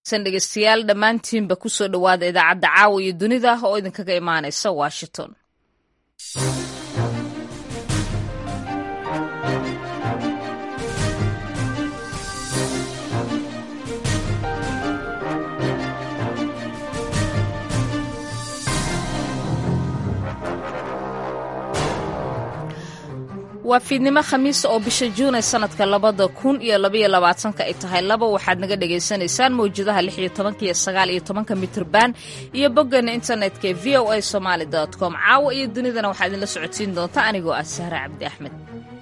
san dhegeystayaal dhammaantiinba kusoo dhowaada idaacadda caawa iyo dunida oo idinkaga imaanaysa washington waa fiidnimo khamiisa oo bisha juun ee sanadka labada kun iyo labaiyo labaatanka ay tahay laba waxaad naga dhagaysanaysaan mawjadaha lix iyo tobanka iyo sagaal iyo tobanka mitrban iyo boggeena internetka ee v o a somaali com caawa iyo dunidana waxaa idinla socodsiin doonta anigoo ah sahre cabdi axmed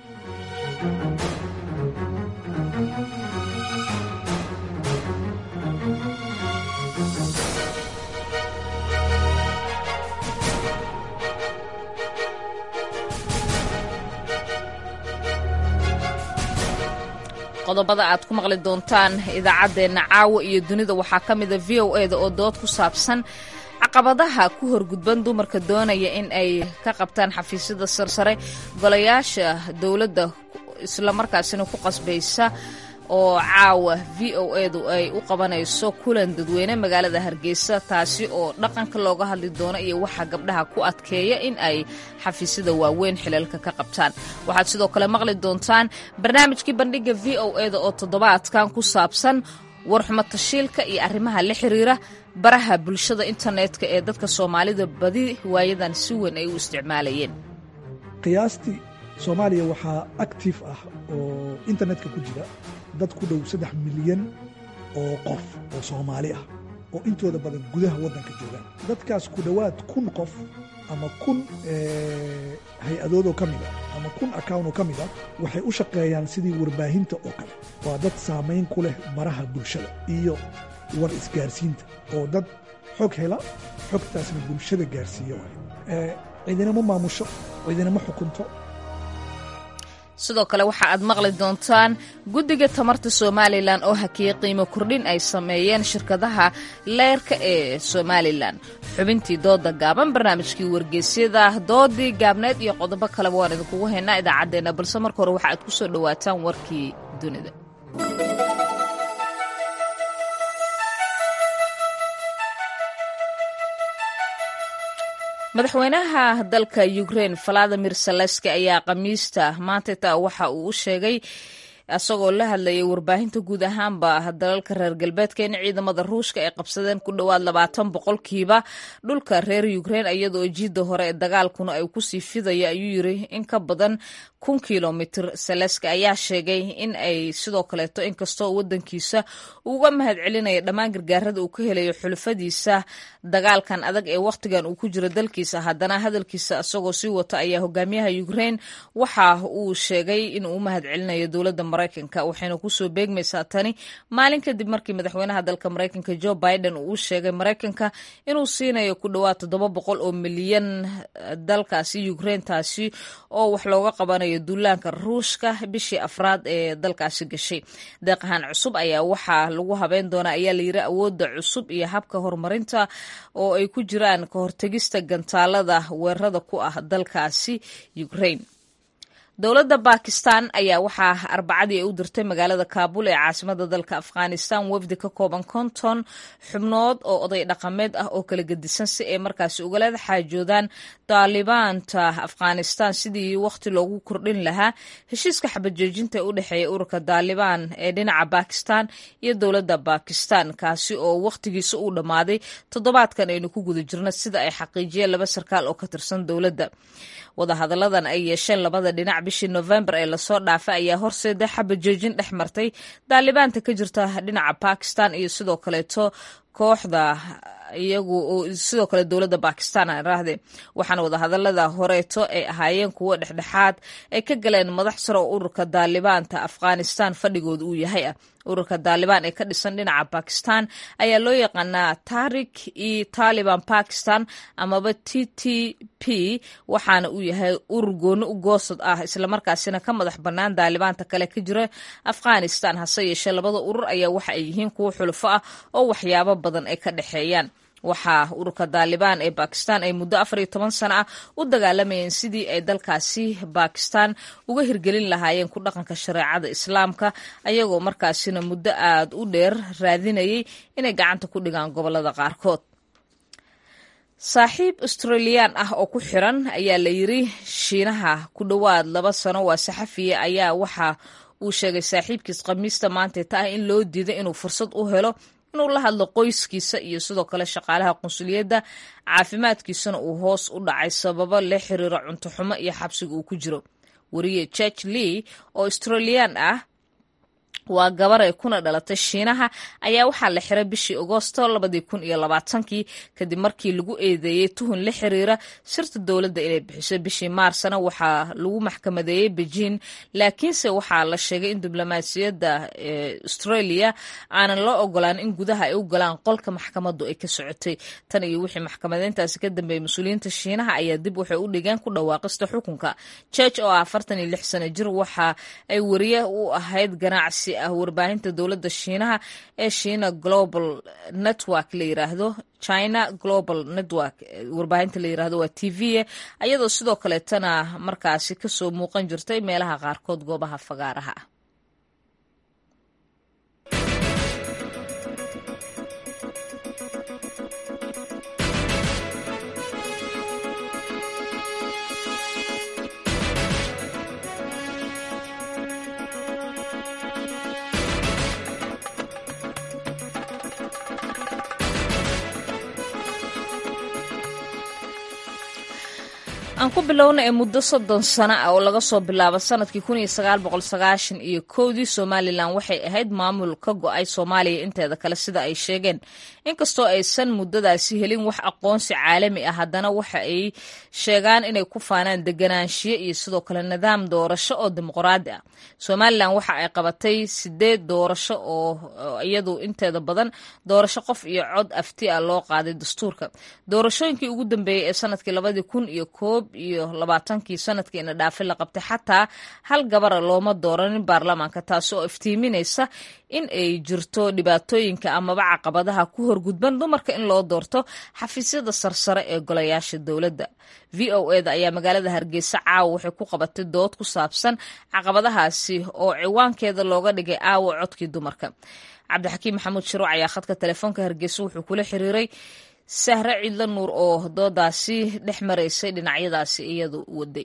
qodobada aad ku maqli doontaan idaacaddeenna caawa iyo dunida waxaa ka mida v o eda oo dood ku saabsan caqabadaha ku horgudban dumarka doonaya in ay ka qabtaan xafiisyada sarsare golayaasha dowladda islamarkaasina ku qasbaysa oo caawa v o edu ay u qabanayso kulan dadweyne magaalada hargeysa taasi oo dhaqanka looga hadli doono iyo waxa gabdhaha ku adkeeya in ay xafiisyada waaweyn xilalka ka qabtaan waxaad sidoo kale maqli doontaan barnaamijkii bandhiga v o eda oo toddobaadkan ku saabsan warxumo tashiilka iyo arrimaha la xiriira baraha bulshada internetka ee dadka soomaalida badi waayadan si weyn ay u isticmaalayeen qiyaastii soomaaliya waxaa actif ah oo internetka ku jira dad ku dhow saddex milyan oo qof oo soomaali ah oo intooda badan gudaha waddanka joogaan dadkaas ku dhowaad kun qof ama kun hay-adoodoo ka mid a ama kun account oo ka mid ah waxay u shaqeeyaan sidii warbaahinta oo kale waa dad saamayn ku leh baraha bulshada iyo war isgaarsiinta oo dad xog hela xogtaasna bulshada gaarsiiya waay cidinama maamusho cidinama xukunto sidoo kale waxa aad maqli doontaan guddiga tamarta somalilan oo hakiyey qiimo kordhin ay sameeyeen shirkadaha leyrka ee somalilan xubintii dooda gaaban barnaamijkii wargeysyada doodii gaabneed iyo qodobo kaleba waan idinkugu haynaa idaacaddeenna balse marka hore waxa aad ku soo dhowaataan warkii dunida madaxweynaha dalka ukrain valadimir saleski ayaa khamiista maantata waxa uu u sheegay isagoo la hadlayay warbaahinta guud ahaanba dalalka reer galbeedka in ciidamada ruushka ay qabsadeen ku dhowaad labaatan boqolkiiba dhulka reer ukrain iyadoo jiidda hore ee dagaalkuna ay kusii fidaya ayuu yiri in ka badan kun kilomitr saleski ayaa sheegay in ay sidoo kaleeto inkastoo wadankiisa uga mahad celinaya dhammaan gargaarada uu ka helayo xulufadiisa dagaalkan adag ee wakhtigan uu ku jiro dalkiisa haddana hadalkiisa isagoo sii wata ayaa hogaamiyaha ukrain waxa uu sheegay inuu u mahad celinayo dowladda maraykanka waxayna kusoo beegmaysaa tani maalin kadib markii madaxweynaha dalka maraykanka jo biden uu u sheegay maraykanka inuu siinayo ku dhowaad toddoba boqol oo milyan dalkaasi ukrain taasi oo wax looga qabanayo duulaanka ruushka bishii afraad ee dalkaasi gashay deeqahaan cusub ayaa waxaa lagu habeyn doonaa ayaa layiri awoodda cusub iyo habka horumarinta oo ay ku jiraan ka hortegista gantaalada weerarada ku ah dalkaasi ukrain dowladda bakistan ayaa waxaa arbacadii ay u dirtay magaalada kaabul ee caasimada dalka afghanistan wafdi ka kooban konton xubnood oo oday dhaqameed ah oo kala gedisan si ay markaasi ugala xaajoodaan daalibaanta afghanistan sidii wakhti loogu kordhin lahaa heshiiska xabajoojinta ee u dhexeeya ururka daalibaan ee dhinaca bakistan iyo dowladda bakistan kaasi oo wakhtigiisa uu dhammaaday toddobaadkan aynu ku guda jirno sida ay xaqiijiyeen laba sarkaal oo ka tirsan dowladda wadahadalladan ay yeesheen labada dhinac bishii novembar ee lasoo dhaafay ayaa horseeda xabajoojin dhex martay daalibaanta ka jirta dhinaca bakistan iyo sidoo kaleeto kooxda iyagu sidoo kale dowladda bakistan raahde waxaana wadahadalada horeeto ay ahaayeen kuwo dhexdhexaad ay ka galeen madax sare oo ururka daalibaanta afghanistan fadhigooda uu yahay ah ururka daalibaan ee ka dhisan dhinaca bakistan ayaa loo yaqaanaa tarik i taliban bakistan amaba t t p waxaana uu yahay urur gooni u goosad ah islamarkaasina ka madax bannaan daalibaanta kale ka jira afghanistan hase yeeshee labada urur ayaa waxa ay yihiin kuwo xulufo ah oo waxyaabo badan ay ka dhexeeyaan waxaa ururka daalibaan ee bakistan ay muddo afar iyo toban sano ah u dagaalamayeen sidii ay dalkaasi bakistan uga hirgelin lahaayeen ku dhaqanka shareecada islaamka ayagoo markaasina muddo aad u dheer raadinayay inay gacanta ku dhigaan gobolada qaarkood saaxiib australiyaan ah oo ku xiran ayaa la yiri shiinaha ku dhowaad laba sano waa saxafiya ayaa waxa uu sheegay saaxiibkiis khamiista maanteeta ah in loo diiday inuu fursad u helo inuu la hadlo qoyskiisa iyo sidoo kale shaqaalaha qunsuliyadda caafimaadkiisana uu hoos u dhacay sababo la xiriira cunto xumo iyo xabsiga uu ku jiro wariye george lee oo australiyaan ah waa gabar ay kuna dhalatay shiinaha ayaa waxaa la xiray bishii agoosto labadii kun iyo labaatankii kadib markii lagu eedeeyey tuhun la xiriira sirta dowladda inay bixiso bishii maarsna waxaa lagu maxkamadeeyey beijing laakiinse waxaa la sheegay in diblomaasiyadda australia aanan loo ogolaan in gudaha ay u galaan qolka maxkamaddu ay ka socotay tan iyo wixii maxkamadeyntaasi ka dambeeyey mas-uuliyiinta shiinaha ayaa dib waxay u dhigeen ku dhawaaqista xukunka george oo ah afartan iyo lix sano jir waxa ay wariye u ahayd ganacsi ah warbaahinta dowladda shiinaha ee shiina global network la yiraahdo china global network warbaahinta la yiraahdo waa t v ayadoo sidoo kaleetana markaasi kasoo muuqan jirtay meelaha qaarkood goobaha fagaaraha ah aan ku bilowna ee muddo soddon sano ah oo laga soo bilaabo sanadkii kun iyo sagaal boqol sagaashan iyo kowdii somalilan waxay ahayd maamul ka go-ay soomaaliya inteeda kale sida ay sheegeen inkastoo aysan muddadaasi helin wax aqoonsi caalami ah haddana waxa ay sheegaan inay ku faanaan deganaanshiyo iyo sidoo kale nidaam doorasho oo dimuqraadi ah somalilan waxa ay qabatay sideed doorasho oo iyadu inteeda badan doorasho qof iyo cod afti ah loo qaaday dastuurka doorashooyinkii ugu dambeeyey ee sanadkii labadii kun iyo koob iyo labaatankii sanadkii ina dhaafi la qabtay xataa hal gabara looma dooranin baarlamaanka taasi oo iftiiminaysa in ay jirto dhibaatooyinka amaba caqabadaha ku horgudban dumarka in loo doorto xafiisyada sarsare ee golayaasha dowladda v o eda ayaa magaalada hargeysa caawa waxay ku qabatay dood ku saabsan caqabadahaasi oo ciwaankeeda looga dhigay aawa codkii dumarka cabdixakiim maxamuud shiruuc ayaa khadka telefoonka hargeysa wuxuu kula xiriiray sahre ciidla nuur oo doodaasi dhex maraysay dhinacyadaasi iyadu waday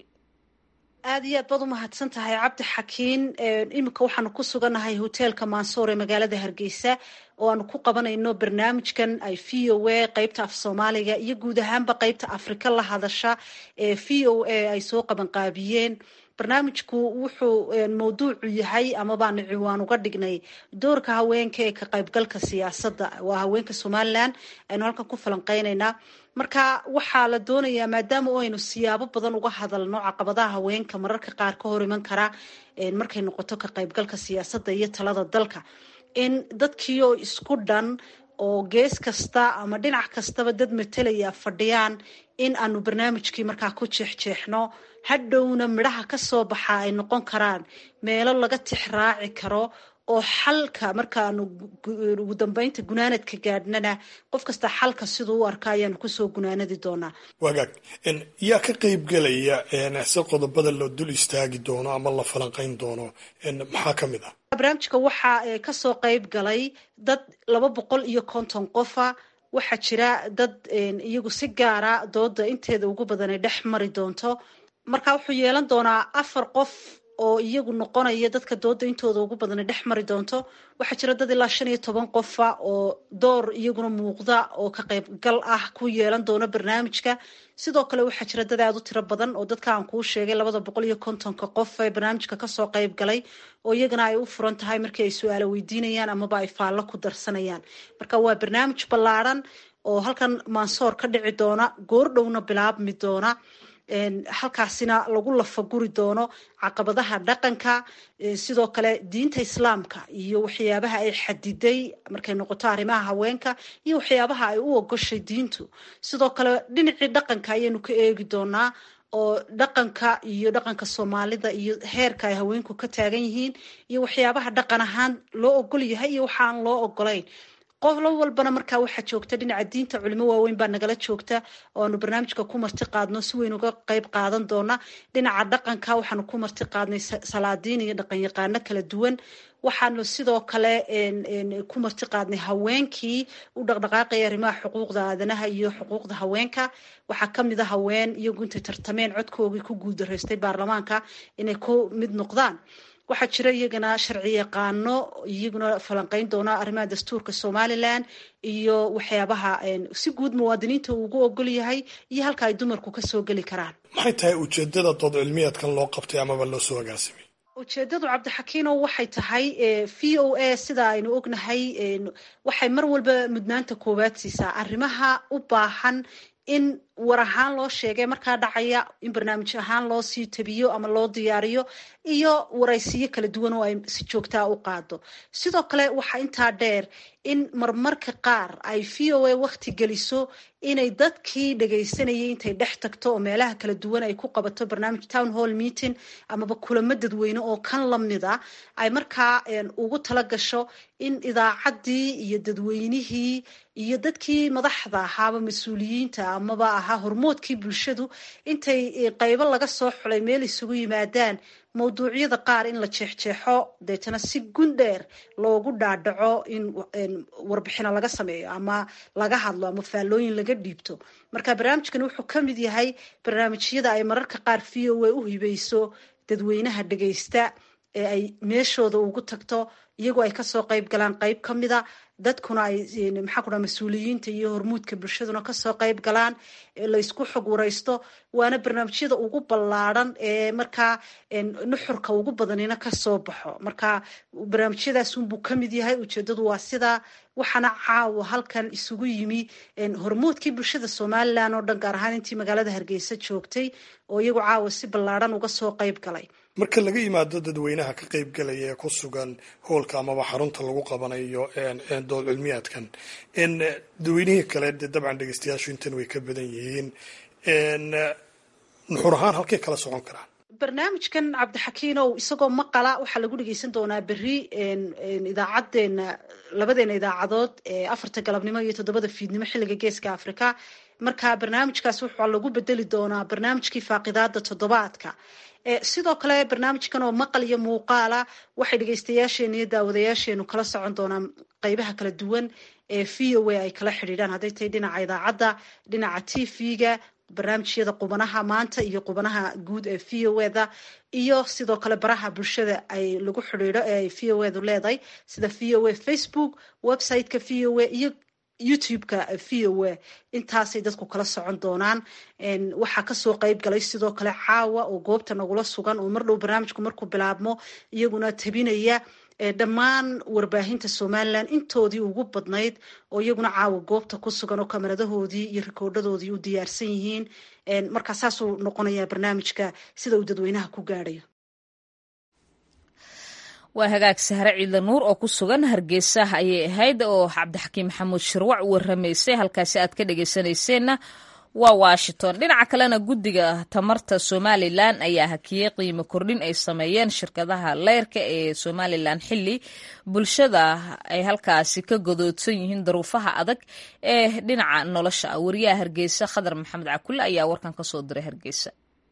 aad iyo aad baad u mahadsan tahay cabdi xakiin iminka waxaanu ku sugannahay hoteelka mansour ee magaalada hargeysa oo aanu ku qabanayno barnaamijkan ay v o a qeybta af soomaaliga iyo guud ahaanba qeybta afrika la hadasha ee v o a ay soo qabanqaabiyeen barnaamijku wuxuu mawduucu yahay ama baanu ciwaan uga dhignay doorka haweenka ee ka qaybgalka siyaasadda waa haweenka somalilan aynu halkan ku falanqeyneynaa marka waxaa la doonayaa maadaama o aynu siyaabo badan uga hadalno caqabadaha haweenka mararka qaar ka hor iman kara markay noqoto ka qaybgalka siyaasadda iyo talada dalka in dadkii oo isku dhan oo gees kasta ama dhinac kastaba dad matalaya fadhiyaan in aanu barnaamijkii markaa ku jeexjeexno hadhowna midhaha ka soo baxa ay noqon karaan meelo laga tix raaci karo oo xalka markaanu ugu dambeynta gunaanadka gaadhnana qof kasta xalka siduu u arka ayaanu kusoo gunaanadi doonaa wagaag yaa ka qeybgelaya si qodobada loo dul istaagi doono ama la falanqeyn doono maxaa ka mid ah barnaamijka waxaa kasoo qeyb galay dad laba boqol iyo konton qofa waxaa jira dad iyagu si gaara dooda inteeda ugu badan ay dhex mari doonto marka wuxuu yeelan doonaa afar qof oo iyagu noqonaya dadka dooda intooda ugu badana dhex mari doonto waxaa jira dad ilaa shan iyo toban qofa oo door iyaguna muuqda oo ka qaybgal ah ku yeelan doona barnaamijka sidoo kale waxaa jira dad aada u tiro badan oo dadka aan kuu sheegay labada boqol iyo kontonka qof ee barnaamijka kasoo qayb galay oo iyagana ay u furan tahay markii ay su-aalo weydiinayaan amaba ay faallo ku darsanayaan marka waa barnaamij ballaadhan oo halkan maansoor ka dhici doona goordhowna bilaabmi doona halkaasina lagu lafaguri doono caqabadaha dhaqanka sidoo kale diinta islaamka iyo waxyaabaha ay xadiday markay noqoto arrimaha haweenka iyo waxyaabaha ay u ogoshay diintu sidoo kale dhinacii dhaqanka ayaynu ka eegi doonaa oo dhaqanka iyo dhaqanka soomaalida iyo heerka ay haweenku ka taagan yihiin iyo waxyaabaha dhaqan ahaan loo ogol yahay iyo waxa aan loo ogolayn qolo walbana markaa waxaa joogta dhinaca diinta culimo waaweyn baa nagala joogta oo aanu barnaamijka ku marti qaadno si weyn uga qeyb qaadan doona dhinaca dhaqanka waxaanu ku marti qaadnay salaadiin iyo dhaqan yaqaano kala duwan waxaanu sidoo kale ku marti qaadnay haweenkii u dhaqdhaqaaqaya arrimaha xuquuqda aadanaha iyo xuquuqda haweenka waxaa kamid a haween iyagu intay tartameen codkoogii ku guuldaraystay baarlamaanka inay ku mid noqdaan waxaa jira iyagana sharci yaqaano iyaguna falanqeyn doona arrimaha dastuurka somalilan iyo waxyaabaha si guud muwaadiniinta uu ugu ogol yahay iyo halka ay dumarku kasoo geli karaan maxay tahay ujeedada dood cilmiyeedkan loo qabtay amaba loo soo agaasimay ujeedadu cabdixakiino waxay tahay v o a sida aynu ognahay waxay mar walba mudnaanta koowaad siisaa arrimaha u baahan in war ahaan loo sheegay markaa dhacaya in barnaamij ahaan loo sii tabiyo ama loo diyaariyo iyo waraysiyo kala duwan oo ay si joogtaa u qaado sidoo kale waxaa intaa dheer in marmarka qaar ay v o a wakti geliso inay dadkii dhagaysanayay intay dhex tagto oo meelaha kala duwan ay ku qabato barnaamij town hall meeting amaba kulamo dadweyne oo kan lamida ay markaa ugu tala gasho in idaacaddii iyo dadweynihii iyo dadkii madaxda ahaaba mas-uuliyiinta amaba ahaa hormoodkii bulshadu intay qaybo laga soo xulay meel isugu yimaadaan mawduucyada qaar in la jeexjeexo deetana si gundheer loogu dhaadhaco in warbixino laga sameeyo ama laga hadlo ama faallooyin laga dhiibto marka barnaamijkan wuxuu ka mid yahay barnaamijyada ay mararka qaar v o a u hibayso dadweynaha dhagaysta ee ay meeshooda ugu tagto iyagoo ay kasoo qayb galaan qayb ka mida dadkuna ay maxaa ku dhaha mas-uuliyiinta iyo hormuudka bulshaduna kasoo qayb galaan laysku xog waraysto waana barnaamijyada ugu ballaadhan ee markaa nuxurka ugu badanina kasoo baxo marka barnaamijyadaasunbuu kamid yahay ujeedadu waa sidaa waxaana caawa halkan isugu yimi hormuudkii bulshada somalilan oo dhan gaar ahaan intii magaalada hargeysa joogtay oo iyagu caawa si ballaadhan uga soo qayb galay marka laga yimaado dadweynaha ka qaybgalaya ee ku sugan hoolka amaba xarunta lagu qabanayo dood cilmiyaadkan dadweynihii kale dee dabcan dhegeystayaashu intan way ka badan yihiin nuxur ahaan halkay kala socon karaan barnaamijkan cabdixakiinow isagoo maqala waxaa lagu dhegeysan doonaa berri idaacadeena labadeena idaacadood ee afarta galabnimo iyo toddobada fiidnimo xilliga geeska africa marka barnaamijkaas waxaa lagu bedeli doonaa barnaamijkii faaqidaada toddobaadka sidoo kale barnaamijkan oo maqal iyo muuqaala waxay dhegeystayaasheena iyo daawadayaasheenu kala socon doonaan qeybaha kala duwan ee v o a ay kala xidhiidhaan hadday tahay dhinaca idaacadda dhinaca t v-ga barnaamijyada qubanaha maanta iyo qubanaha guud ee v o eda iyo sidoo kale baraha bulshada ay lagu xidhiidho ee ay v o edu leedahay sida v o a facebook websiteka v o a iyo youtube-ka v o a intaasay dadku kala socon doonaan waxaa kasoo qeyb galay sidoo kale caawa oo goobta nagula sugan oo mar dhow barnaamijku markuu bilaabmo iyaguna tabinaya dhammaan warbaahinta somalilan intoodii ugu badnayd oo iyaguna caawa goobta ku sugan oo kamaradahoodii iyo rikoodhadoodii u diyaarsan yihiin markaa saasuu noqonayaa barnaamijka sida uu dadweynaha ku gaadhayo waa hagaag sahre ciidla nuur oo ku sugan hargeysa ayay ahayd oo cabdixakiim maxamuud shirwac u waramaysay halkaasi aad ka dhegeysanayseena waa washington dhinaca kalena guddiga tamarta somalilan ayaa hakiyey qiimo kordhin ay sameeyeen shirkadaha leyrka ee somalilan xili bulshada ay halkaasi ka godoodsan yihiin daruufaha adag ee dhinaca nolosha ah wariyaha hargeysa khadar maxamed cakulle ayaa warkan kasoo diray hargeysa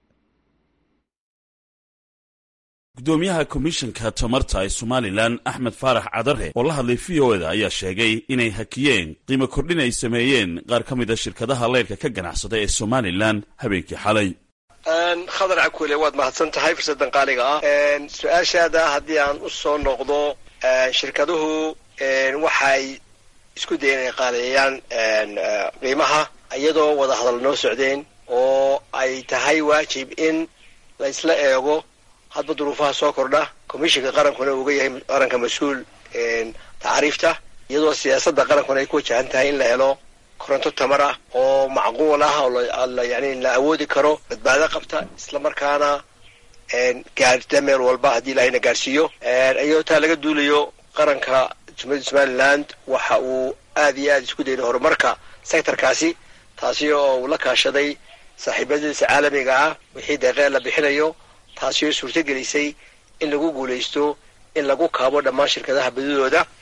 gudoomiyaha komishanka tamarta ee somalilan axmed faarax cadare oo la hadlay v o eda ayaa sheegay inay hakiyeen qiimo kordhin ay sameeyeen qaar ka mid a shirkadaha leyrka ka ganacsada ee somalilan habeenkii xalay khadar cakule waad mahadsan tahay fursaddan qaaliga ah su-aashaada haddii aan u soo noqdo shirkaduhu waxay isku dayeen inay qaaleeyaan qiimaha iyadoo wada hadal noo socdeen oo ay tahay waajib in la isla eego hadba duruufaha soo kordha commishinka qarankuna uga yahay qaranka mas-uul tacriifta iyadoo siyaasadda qarankuna ay ku wajahan tahay in la helo koronto tamar ah oo macquul ah oo yani la awoodi karo badbaado qabta islamarkaana gaarta meel walba haddii ilahayna gaarsiiyo iyadoo taa laga duulayo qaranka jumhuriyadda somaliland waxa uu aad iyo aad isku dayday horumarka sectorkaasi taasi oo uu la kaashaday saaxiibadiisa caalamiga ah wixii deeqee la bixinayo taasi oo suurto gelisay in lagu guulaysto in lagu kaabo dhammaan shirkadaha badidooda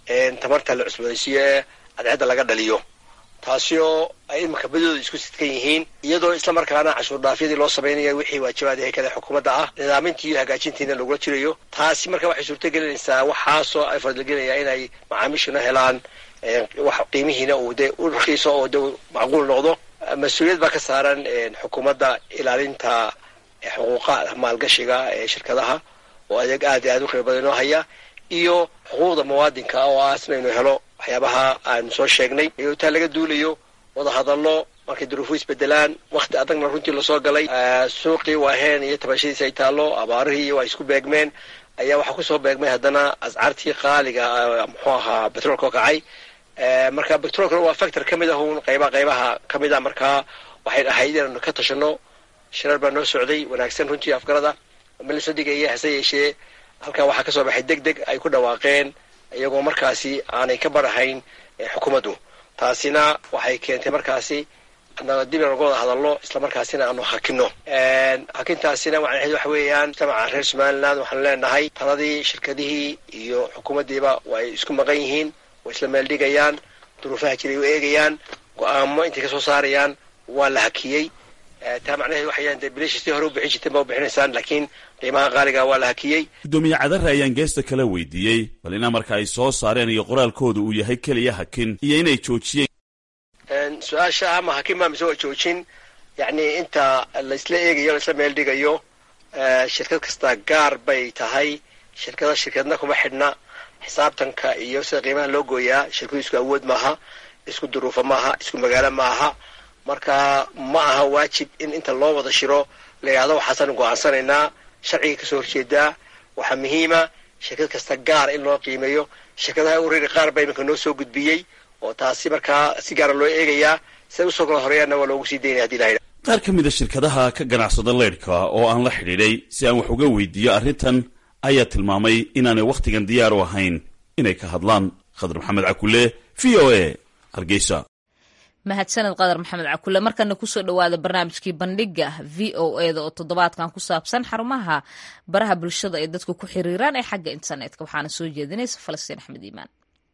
tamarta la cusboonaysiiyo ee cadceedda laga dhaliyo taasi oo ay iminka badooda isku sidkan yihiin iyadoo islamarkaana cashuur dhaafyadii loo samaynayo wixii waajibaad ee kale xukuumadda ah nidaamintii iyo hagaajintiina lagula jirayo taasi marka waxay suurto gelinaysaa waxaasoo ay fadligelinaya inay macaamiishuna helaan wax qiimihiina uu de u rakiiso oo de macquul noqdo mas-uuliyad baa ka saaran xukuumadda ilaalinta xuquuqa maalgashiga ee shirkadaha oo adeeg aad i aad u qiimo badan inoo haya iyo xuquuqda muwaadinka oo aasna inuu helo waxyaabaha aan soo sheegnay iyadoo taa laga duulayo wada hadallo markay duruufu isbedelaan wakti adagna runtii lasoo galay suuqii waaheen iyo tabashadiisi ay taallo abaarihii waa isku beegmeen ayaa waxaa kusoo beegmay haddana ascaartii qaaliga muxuu ahaa betroolka oo kacay marka betroolkana waa factor ka mid ah un qayba qaybaha ka mid a markaa waxay ahayd inaanu ka tashano shirar baa noo socday wanaagsan runtii afgarada milasoo dhigaya hase yeeshee halkaa waxaa kasoo baxay deg deg ay ku dhawaaqeen iyagoo markaasi aanay ka barahayn xukuumaddu taasina waxay keentay markaasi dib inaga wada hadallo islamarkaasina aanu hakino hakintaasina macnaheed waxa weeyaan mujtamaca reer somaliland waxaanu leenahay taladii shirkadihii iyo xukuumaddiiba way isku maqan yihiin way isla meeldhigayaan duruufaha jiray u eegayaan go-aamo intay kasoo saarayaan waa la hakiyey taa macnaheed waxayaan dee bilisha si hore u bixin jirteen ba u bixinaysaan laakiin qiimaha qaaliga waa la hakiyey guddoomiye cadare ayaan geesta kala weydiiyey bal in amarka ay soo saareen iyo qoraalkooda uu yahay keliya hakin iyo inay joojiyeen su-aasha ama hakin maa mise waa joojin yacni inta laisla eegayo laisla meel dhigayo shirkad kasta gaar bay tahay shirkada shirkadna kuma xidhna xisaabtanka iyo sida qiimaha loo gooyaa shirkadu isku awood maaha isku duruufa maaha isku magaalo maaha marka ma aha waajib in inta loo wada shiro la yidhahdo waxaasaanu go-aansanaynaa sharciga kasoo horjeedaa waxaa muhiima shirkad kasta gaar in loo qiimeeyo shirkadaha uriri qaar baa iminka noo soo gudbiyey oo taasi markaa si gaara loo eegayaa siday usoo kala horeeyaanna waa loogu sii daynaya hadii la yidhahdo qaar ka mid a shirkadaha ka ganacsada leydhka oo aan la xidhiidhay si aan wax uga weydiiyo arrintan ayaa tilmaamay inaanay wakhtigan diyaar u ahayn inay ka hadlaan khadar maxamed cakule v o a hargeysa mahadsaned qadar maxamed cakule markana kusoo dhawaada barnaamijkii bandhiga v o eda oo toddobaadkan ku saabsan xarumaha baraha bulshada ay dadku ku xiriiraan ee xagga internetka waxaana soo jeedinaysa falastiin axmed iimaan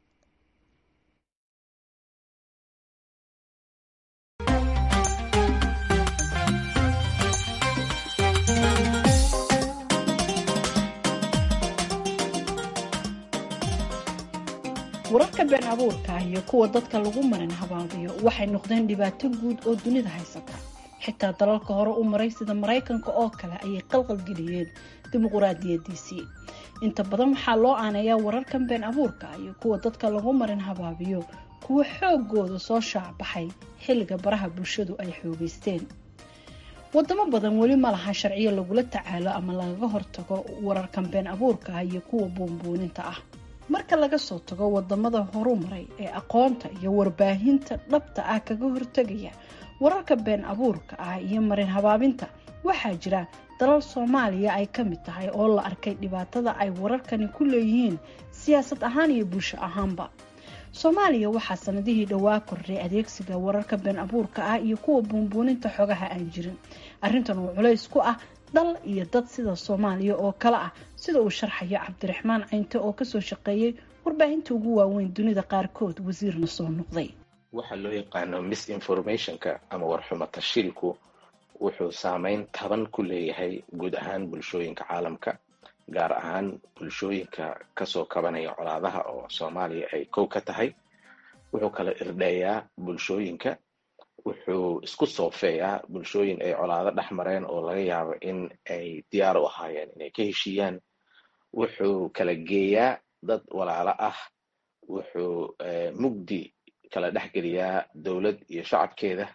wararka been abuurka iyo kuwa dadka lagu marin habaabiyo waxay noqdeen dhibaato guud oo dunida haysata xitaa dalalka hore u maray sida maraykanka oo kale ayay qalqalgeliyeen dimuquraadiyadiisii inta badan waxaa loo aaneeyaa wararkan been abuurka iyo kuwa dadka lagu marin habaabiyo kuwa xoogooda soo shaacbaxay xilliga baraha bulshadu ay xoogeysteen wadamo badan weli ma laha sharciyo lagula tacaalo ama lagaga hortago wararkan been abuurka ah iyo kuwa buunbuuninta ah marka laga soo tago wadamada horu maray ee aqoonta iyo warbaahinta dhabta ah kaga hortegaya wararka been abuurka ah iyo marin habaabinta waxaa jira dalal soomaaliya ay ka mid tahay oo la arkay dhibaatada ay wararkani ku leeyihiin siyaasad ahaan iyo bulsho ahaanba soomaaliya waxaa sanadihii dhowaa kordhay adeegsiga wararka been abuurka ah iyo kuwa buunbuuninta xogaha aan jirin arrintan oo culays ku ah dal iyo dad sida soomaaliya oo kale ah sida uu sharxayo cabdiraxmaan caynte oo kasoo shaqeeyey warbaahinta ugu waaweyn dunida qaarkood wasiirna soo noqday waxaa loo yaqaano misinformationka ama warxumo tashiilku wuxuu saameyn taban ku leeyahay guud ahaan bulshooyinka caalamka gaar ahaan bulshooyinka kasoo kabanaya colaadaha oo soomaaliya ay kow ka tahay wuxuu kala irdheeyaa bulshooyinka wuxuu isku soofeeyaa bulshooyin ay colaado dhex mareen oo laga yaabo in ay diyaar u ahaayeen inay ka heshiiyaan wuxuu kala geeyaa dad walaalo ah wuxuu mugdi kala dhexgeliyaa dowlad iyo shacabkeeda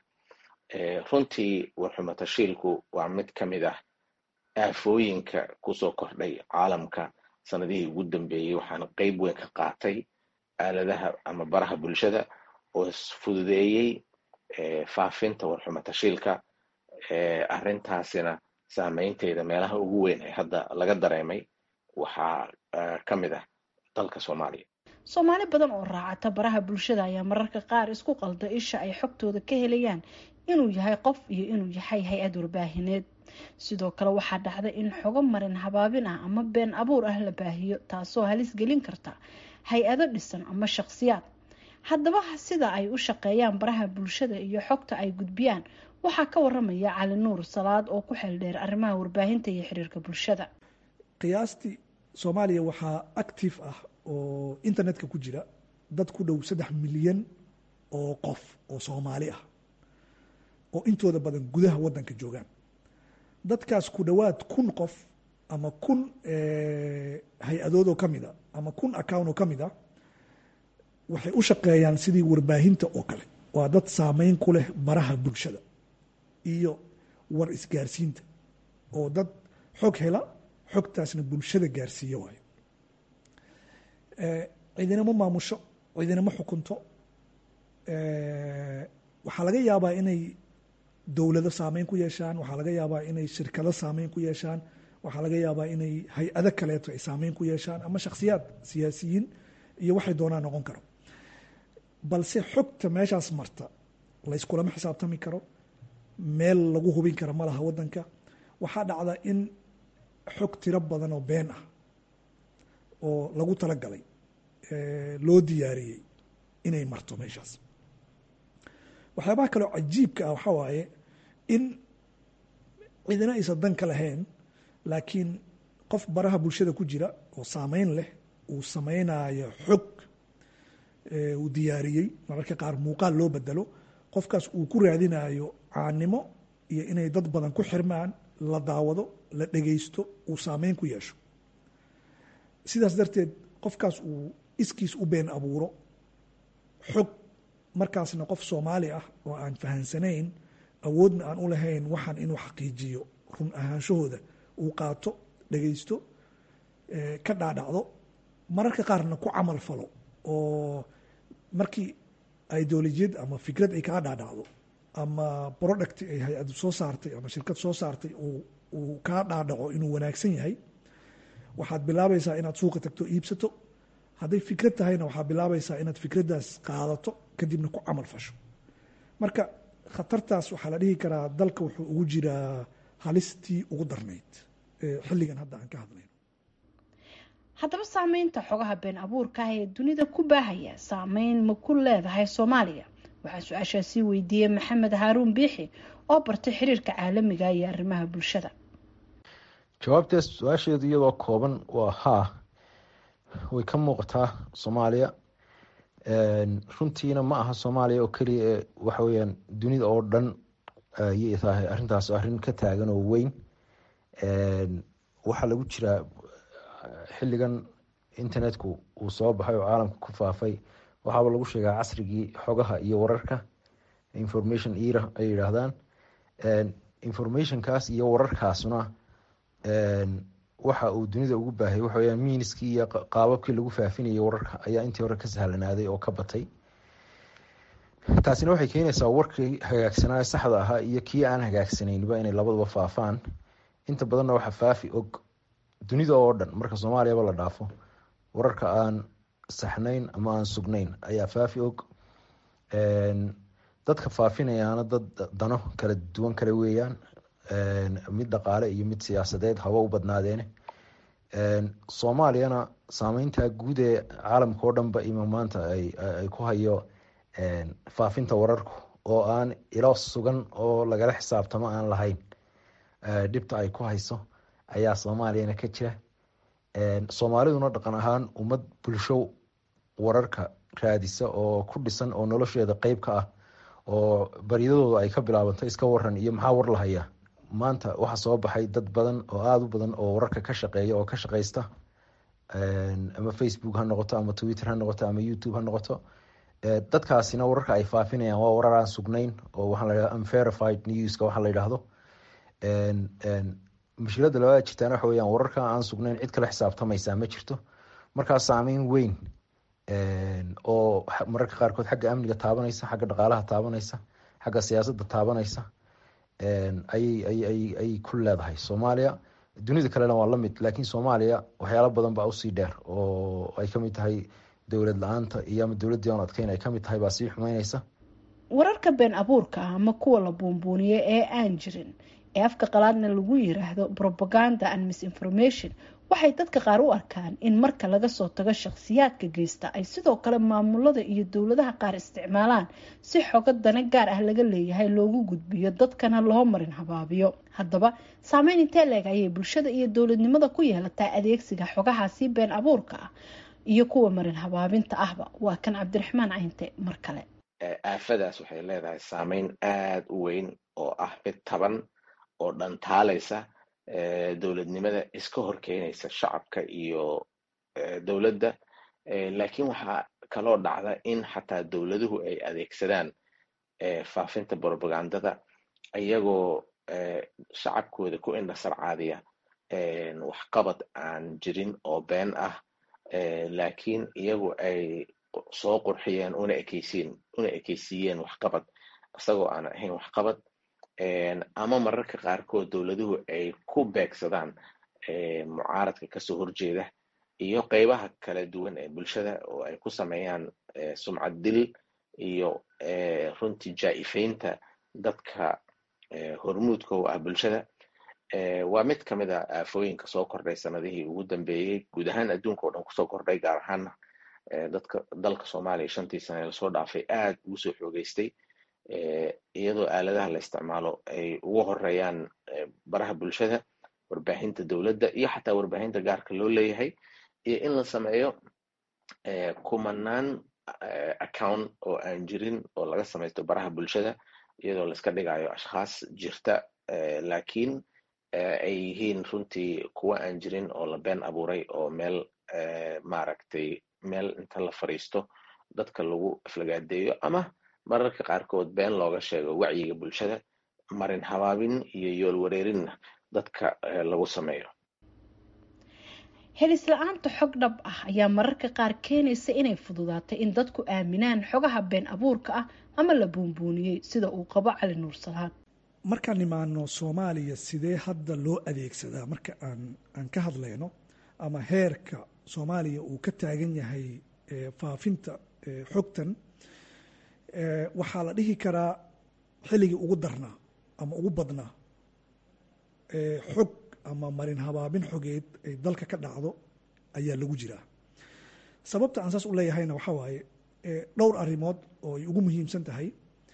runtii warxumo tashiilku waa mid ka mid ah aafooyinka kusoo kordhay caalamka sanadihii ugu dambeeyey waxaana qeyb weyn ka qaatay aaladaha ama baraha bulshada oo isfududeeyey faafinta warxumo tashiilka arrintaasina saameynteeda meelaha ugu weyn ee hadda laga dareemay waxaa ka mid ah dalka soomaaliya soomaali badan oo raacata baraha bulshada ayaa mararka qaar isku qalda isha ay xogtooda ka helayaan inuu yahay qof iyo inuu yahay hay-ad warbaahineed sidoo kale waxaa dhacda in xogo marin habaabin ah ama been abuur ah la baahiyo taasoo halis gelin karta hay-ado dhisan ama shaqsiyaad haddaba sida ay u shaqeeyaan baraha bulshada iyo xogta ay gudbiyaan waxaa ka waramaya cali nuur salaad oo ku xeel dheer arrimaha warbaahinta iyo xiriirka bulshada qiyaastii soomaaliya waxaa active ah oo internetka ku jira dad ku dhow saddex milyan oo qof oo soomaali ah oo intooda badan gudaha wadanka joogaan dadkaas ku dhowaad kun qof ama kun hay-adoodoo ka mid a ama kun account oo ka mid a waxay u shaqeeyaan sidii warbaahinta oo kale waa dad saameyn ku leh baraha bulshada iyo war isgaarsiinta oo dad xog hela xogtaasna bulshada gaarsiiya waayo ciidinamo maamusho ciidinamo xukunto waxaa laga yaabaa inay dowlado saameyn ku yeeshaan waxaa laga yaabaa inay shirkado saameyn ku yeeshaan waxaa laga yaabaa inay hay-ado kaleeto ay saameyn ku yeeshaan ama shakhsiyaad siyaasiyiin iyo waxay doonaan noqon karo balse xogta meeshaas marta layskulama xisaabtami karo meel lagu hubin kara ma laha wadanka waxaa dhacda in xog tiro badan oo been ah oo lagu talagalay loo diyaariyey inay marto meeshaas waxyaabaha kaleo cajiibka ah waxaa waaye in cidina aysan dan ka lahayn laakiin qof baraha bulshada ku jira oo saameyn leh uu sameynayo xog uu diyaariyey mararka qaar muuqaal loo bedelo qofkaas uu ku raadinayo caanimo iyo inay dad badan ku xirmaan la daawado la dhegeysto uu saameyn ku yeesho sidaas darteed qofkaas uu iskiis u been abuuro xog markaasna qof soomaali ah oo aan fahansanayn awoodna aan u lahayn waxaan inuu xaqiijiyo run ahaanshahooda uu qaato dhegeysto ka dhaadhacdo mararka qaarna ku camal falo oo markii ideolojiyad ama fikrad ay kaa dhaadhacdo ama product ay hay-ad soo saartay ama shirkad soo saartay uu kaa dhaadhaco inuu wanaagsan yahay waxaad bilaabaysaa inaad suuqa tagto iibsato hadday fikrad tahayna waxaad bilaabaysaa inaad fikraddaas qaadato kadibna ku camal fasho marka khatartaas waxaa la dhihi karaa dalka wuxuu ugu jiraa halistii ugu darnayd xilligan hadda aan ka hadlayno haddaba saameynta xogaha been abuurka ah ee dunida ku baahaya saameyn ma ku leedahay soomaaliya waxaa su-aashaasii weydiiyey maxamed haaruun biixi oo bartay xiriirka caalamiga iyo arrimaha bulshada jawaabtaas su-aasheedu iyadoo kooban waa haa way ka muuqataa soomaaliya runtiina ma aha soomaaliya oo keliya ee waxa weyaan dunida oo dhan ayay tahay arrintaas arrin ka taagan oo weyn waxaa lagu jiraa xilligan internetku uu soo baxay oo caalamka ku faafay waxaaba lagu sheegaa casrigii xogaha iyo wararka information era ay yidhaahdaan informationkaas iyo wararkaasuna waxa uu dunida ugu baahayy waxa weyaan miiniskii iyo qaababkii lagu faafinayay wararka ayaa intii hore ka sahlanaaday oo ka batay taasina waxay keenaysaa warkii hagaagsanaa saxda ahaa iyo kii aan hagaagsaneynba inay labaduba faafaan inta badanna waxa faafi og dunida oo dhan marka soomaaliyaba la dhaafo wararka aan saxnayn ama aan sugnayn ayaa faafi og dadka faafinayaana dad dano kala duwan kale weeyaan mid dhaqaale iyo mid siyaasadeed haba u badnaadeene soomaaliyana saameynta guud ee caalamka oo dhanba ima maanta ay ku hayo faafinta wararku oo aan ilo sugan oo lagala xisaabtamo aan lahayn dhibta ay ku hayso ayaa soomaaliyana ka jira soomaaliduna dhaqan ahaan ummad bulsho wararka raadisa oo ku dhisan oo nolosheeda qeyb ka ah oo baryadooda ay ka bilaabanto iska waran iyo maxaa war lahaya maanta waxaa soo baxay dad badan oo aada u badan oo wararka ka shaqeeya oo ka shaqeysta ama facebook ha noqoto ama twitter ha noqoto ama youtube ha noqoto dadkaasina wararka ay faafinayaan waa warar aan sugnayn oo waxaa la yidhahdo unverified newska waxaa la yidhaahdo mushkilada labaad jirtaana waxa weyaan wararka aan sugnayn cid kala xisaabtamaysaa ma jirto markaa saameyn weyn oo mararka qaarkood xagga amniga taabanaysa xagga dhaqaalaha taabanaysa xagga siyaasadda taabanaysa ayay ku leedahay soomaaliya dunida kalena waa lamid laakiin soomaaliya waxyaalo badan baa usii dheer oo ay kamid tahay dowlad la-aanta iyo ama dowladdii aan adkeyn ay kamid tahay baa sii xumeyneysa wararka been abuurka ah ama kuwa la buunbuuniyo ee aan jirin ee afka qalaadna lagu yiraahdo propaganda and misinformation waxay dadka qaar u arkaan in marka laga soo tago shakhsiyaadka geysta ay sidoo kale maamulada iyo dowladaha qaar isticmaalaan si xogo dane gaar ah laga leeyahay loogu gudbiyo dadkana loo marin habaabiyo haddaba saameyn intee leeg ayay bulshada iyo dowladnimada ku yeelataa adeegsiga xogahaasi been abuurka ah iyo kuwa marin habaabinta ahba waa kan cabdiraxmaan cayinte mar kale aafadaas waxay leedahay saameyn aada u weyn oo ah mid taban oo dhantaalaysa dowladnimada iska horkeenaysa shacabka iyo dowladda laakiin waxaa kaloo dhacda in xataa dowladuhu ay adeegsadaan faafinta brobagandada iyagoo shacabkooda ku indhasarcaadiya waxqabad aan jirin oo been ah laakiin iyagu ay soo qurxiyeen una ekeysiin una ekeysiiyeen waxqabad isagoo aan ahayn waxqabad ama mararka qaarkood dowladuhu ay ku beegsadaan mucaaradka kasoo horjeeda iyo qeybaha kala duwan ee bulshada oo ay ku sameeyaan sumcad dil iyo runtii jaa-ifeynta dadka hormuudka u ah bulshada waa mid ka mid a aafooyinka soo kordhay sanadihii ugu dambeeyey guud ahaan adduunka oo dhan kusoo kordhay gaar ahaana dadka dalka soomaaliya shantii sane lasoo dhaafay aad ugu soo xoogeystay iyadoo aaladaha la isticmaalo ay ugu horeeyaan baraha bulshada warbaahinta dowladda iyo xataa warbaahinta gaarka loo leeyahay iyo in la sameeyo kumanaan account oo aan jirin oo laga samaysto baraha bulshada iyadoo laiska dhigayo ashkhaas jirta laakiin ay yihiin runtii kuwa aan jirin oo la been abuuray oo meel maaragtay meel inta la fadhiisto dadka lagu aflagaadeeyo ama mararka qaarkood been looga sheego wacyiga bulshada marin habaabin iyo yool wareerinna dadka lagu sameeyo helis la-aanta xog dhab ah ayaa mararka qaar keenaysa inay fududaato in dadku aaminaan xogaha been abuurka ah ama la buunbuuniyey sida uu qabo cali nuur salaad markaan imaano soomaaliya sidee hadda loo adeegsadaa marka aan aan ka hadlayno ama heerka soomaaliya uu ka taagan yahay faafinta xogtan waxaa la dhihi karaa xilligii ugu darnaa ama ugu badnaa xog ama marin habaabin xogeed ay dalka ka dhacdo ayaa lagu jiraa sababta aan saas u leeyahayna waxaa waaye dhowr arrimood oo ay ugu muhiimsan tahay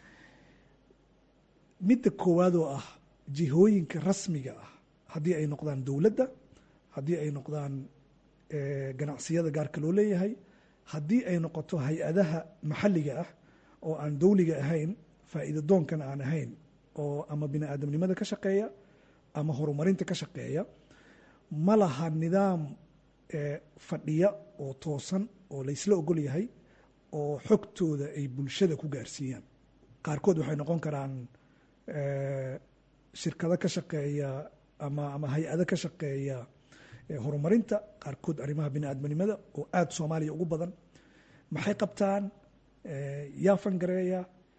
midda koowaad oo ah jihooyinka rasmiga ah haddii ay noqdaan dowladda haddii ay noqdaan ganacsiyada gaarka loo leeyahay haddii ay noqoto hay-adaha maxalliga ah oo aan dowliga ahayn faa'iida doonkan aan ahayn oo ama bini aadamnimada ka shaqeeya ama horumarinta ka shaqeeya ma laha nidaam fadhiya oo toosan oo laysla ogol yahay oo xogtooda ay bulshada ku gaarsiiyaan qaarkood waxay noqon karaan shirkado ka shaqeeya ama ama hay-ado ka shaqeeya horumarinta qaarkood arrimaha bini aadamnimada oo aada soomaaliya ugu badan maxay qabtaan yaa fangareeya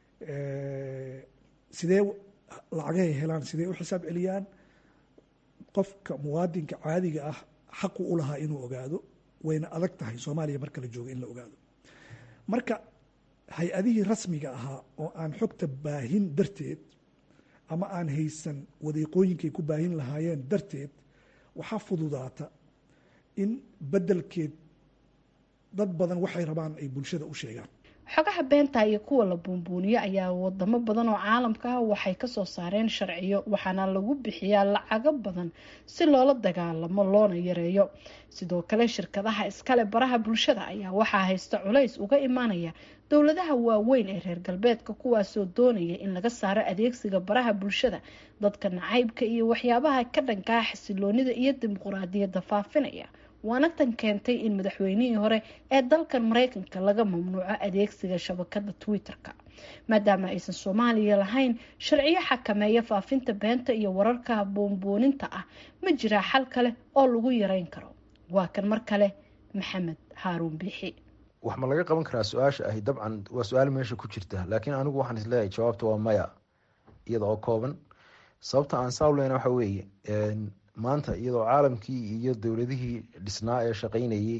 sidee lacagahay helaan sidee u xisaab celiyaan qofka muwaadinka caadiga ah xaqu u lahaa inuu ogaado wayna adag tahay soomaaliya marka la joogo in la ogaado marka hay-adihii rasmiga ahaa oo aan xogta baahin darteed ama aan haysan wadiiqooyinkay ku baahin lahaayeen darteed waxaa fududaata in beddelkeed dad badan waxay rabaan ay bulshada u sheegaan xogaha beenta iyo kuwa la buunbuuniyo ayaa wadamo badan oo caalamka ah waxay kasoo saareen sharciyo waxaana lagu bixiyaa lacago badan si loola dagaalamo loona yareeyo sidoo kale shirkadaha iskale baraha bulshada ayaa waxaa haysta culays uga imaanaya dowladaha waaweyn ee reer galbeedka kuwaasoo doonaya in laga saaro adeegsiga baraha bulshada dadka nacaybka iyo waxyaabaha ka dhankaa xasiloonida iyo dimuquraadiyadda faafinaya waana tan keentay in madaxweynihii hore ee dalkan mareykanka laga mamnuuco adeegsiga shabakada twitter-ka maadaama aysan soomaaliya lahayn sharciyo xakameeya faafinta beenta iyo wararka buunbuuninta ah ma jiraa xal kale oo lagu yareyn karo waa kan mar kale maxamed haaruun biixi wax ma laga qaban karaa su-aasha ahi dabcan waa su-aal meesha ku jirta laakiin anigu waxaan isleeyahay jawaabta waa maya iyada oo kooban sababta aan saawleyna waxa weeye maanta iyadoo caalamkii iyo dowladihii dhisnaa ee shaqeynayey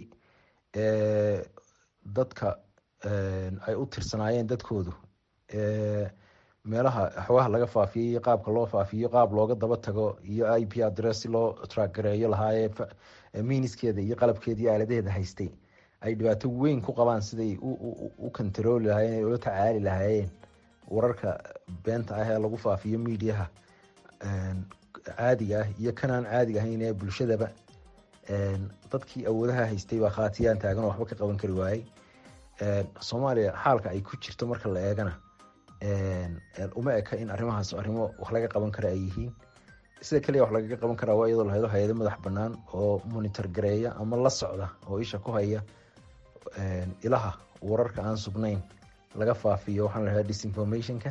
dadka ay u tirsanaayeen dadkoodu meelaha xogaha laga faafiyo iyo qaabka loo faafiyo qaab looga daba tago iyo i p address si loo traagareeyo lahaayee miniskeeda iyo qalabkeeda iyo aaladaheeda haystay ay dhibaato weyn ku qabaan siday u kontarooli lahaayeen ula tacaali lahaayeen wararka beenta ah ee lagu faafiyo mediaha caadiga ah iyo kanaan caadiga ahayn ee bulshadaba dadkii awoodaha haystay baa khaatiyaan taagan oo waxba ka qaban kari waayey soomaaliya xaalka ay ku jirto marka la eegana uma eka in arrimahaas arrimo wax laga qaban kara ay yihiin sida kaliya wax lagaga qaban karaa waa iyadoo lahaydo hay-ado madax banaan oo monitor gareeya ama la socda oo isha ku haya ilaha wararka aan sugnayn laga faafiyo waxaan lahahda disinformationka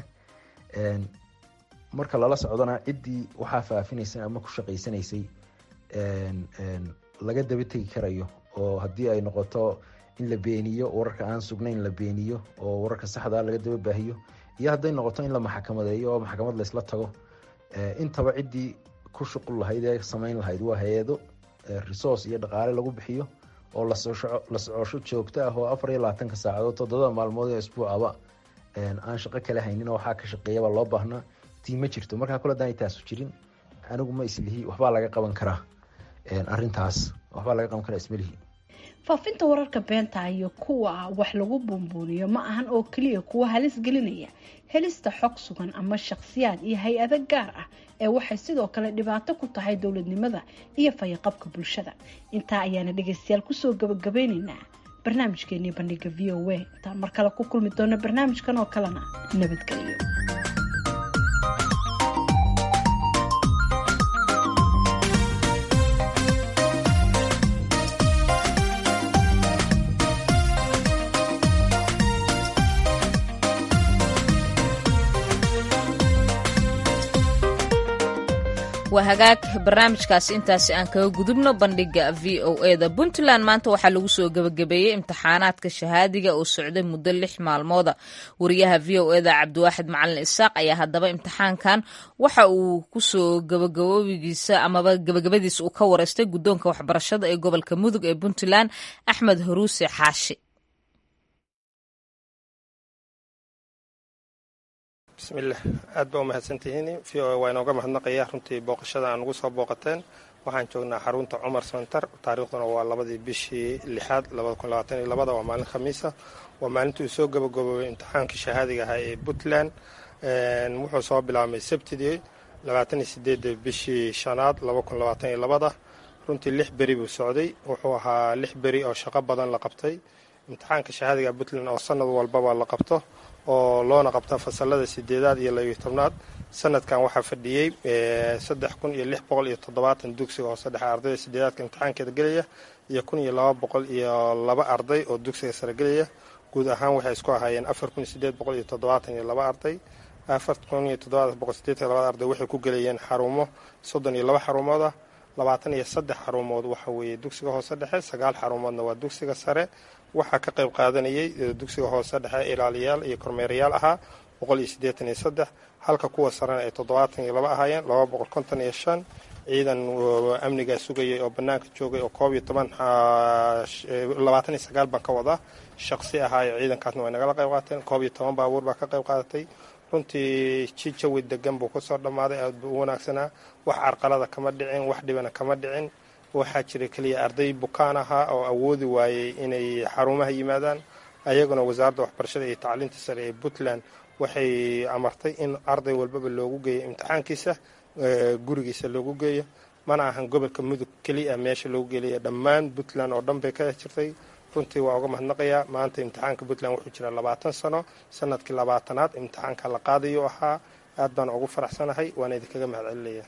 marka lala socdona ciddii waxaa faafinaysay ama ku shaqaysanaysay laga daba tegi karayo oo haddii ay noqoto in la beeniyo wararka aan sugnayn la beeniyo oo wararka saxdaa laga daba baahiyo iyo hadday noqoto in la maxkamadeeyo oo maxkamad laysla tago intaba ciddii ku shuqul lahayd ee samayn lahayd waa hay-ado resource iyo dhaqaale lagu bixiyo oo la socosho joogto ah oo afar iyo labaatanka saacadood toddobada maalmood ee isbuucaba aan shaqo kale haynin oo waxaa ka shaqeeyaba loo baahnaa tii ma jirto markaa kule hadaan taasu jirin anigu ma islihi waxbaa laga qaban karaa arintaas waxbaa laga qaban karaa ismalihi faafinta wararka beenta iyo kuwa wax lagu buunbuuniyo ma ahan oo keliya kuwa halis gelinaya helista xog sugan ama shakhsiyaad iyo hay-ado gaar ah ee waxay sidoo kale dhibaato ku tahay dowladnimada iyo fayaqabka bulshada intaa ayaana dhegeystayaal kusoo gabagabeyneynaa barnaamijkeenii bandhiga v o a intaan mar kale ku kulmi doono barnaamijkan oo kalena nabadgelyo waa hagaag barnaamijkaasi intaasi aan kaga gudubno bandhiga v o e da puntland maanta waxaa lagu soo gebagabeeyey imtixaanaadka shahaadiga oo socday muddo lix maalmooda wariyaha v o e da cabdiwaaxid macalin isaaq ayaa haddaba imtixaankan waxa uu kusoo gabagaboobigiisa amaba gabagabadiisa uu ka wareystay guddoonka waxbarashada ee gobolka mudug ee puntland axmed haruuse xaashi bismillaah aad baa u mahadsantihiin v o a waa inooga mahadnaqaya runtii booqashada aan ugu soo booqateen waxaan joognaa xarunta cumar center taariikhduna waa labadii bishii lixaad labada waa maalin khamiisa waa maalintii uu soo gabagaboobay imtixaankii shahaadiga ahaa ee puntland wuxuu soo bilaabmay sabtidii labaataniyo sideedda bishii shanaad labada runtii lix beri buu socday wuxuu ahaa lix beri oo shaqo badan la qabtay imtixaanka shahaadiga puntland oo sanad walbaba la qabto oo loona qabta fasalada sideedaad iyo labiyo tobnaad sanadkan waxaa fadhiyey saddex kun iyo lix boqol iyo toddobaatan dugsiga hoose dhexe ardayda sideedaadka imtixaankeeda gelaya iyo kun iyo laba boqol iyo laba arday oo dugsiga sare gelaya guud ahaan waxay isku ahaayeen afar kun iyo sideed boqol iyo toddobaatan iyo laba arday afar kun iyo toddobaatan boqol sideetan labada arday waxay ku gelayeen xarumo soddon iyo laba xarumood ah labaatan iyo saddex xarumood waxa weeye dugsiga hoose dhexe sagaal xarumoodna waa dugsiga sare waxaa ka qayb qaadanayay dugsiga hoose dhexe ilaaliyaal iyo kormeerayaal ahaa boqol iyo siddeetan iyo saddex halka kuwa sarena ay toddobaatan iyo laba ahaayeen laba boqol konton iyo shan ciidan amnigaa sugayay oo bannaanka joogay oo koob iyo toban labaatan iyo sagaal baan ka wadaa shaqsi ahaayo ciidankaasna way nagala qayb qaateen koob iyo toban baabuur baa ka qayb qaadatay runtii ji jawi degan buu kusoo dhammaaday aad buu u wanaagsanaa wax carqalada kama dhicin wax dhibana kama dhicin waxaa jira keliya arday bukaan ahaa oo awoodi waayey inay xarumaha yimaadaan ayaguna wasaaradda waxbarashada iyo tacliinta sare ee puntland waxay amartay in arday walbaba loogu geeyo imtixaankiisa gurigiisa loogu geeyo mana ahan gobolka mudug keliya meesha loogu geelaya dhammaan puntland oo dhan bay ka jirtay runtii waa uga mahadnaqayaa maanta imtixaanka puntland wuxuu jiraa labaatan sano sanadkii labaatanaad imtixaanka la qaadayu ahaa aad baan ugu faraxsanahay waana idinkaga mahad celinaya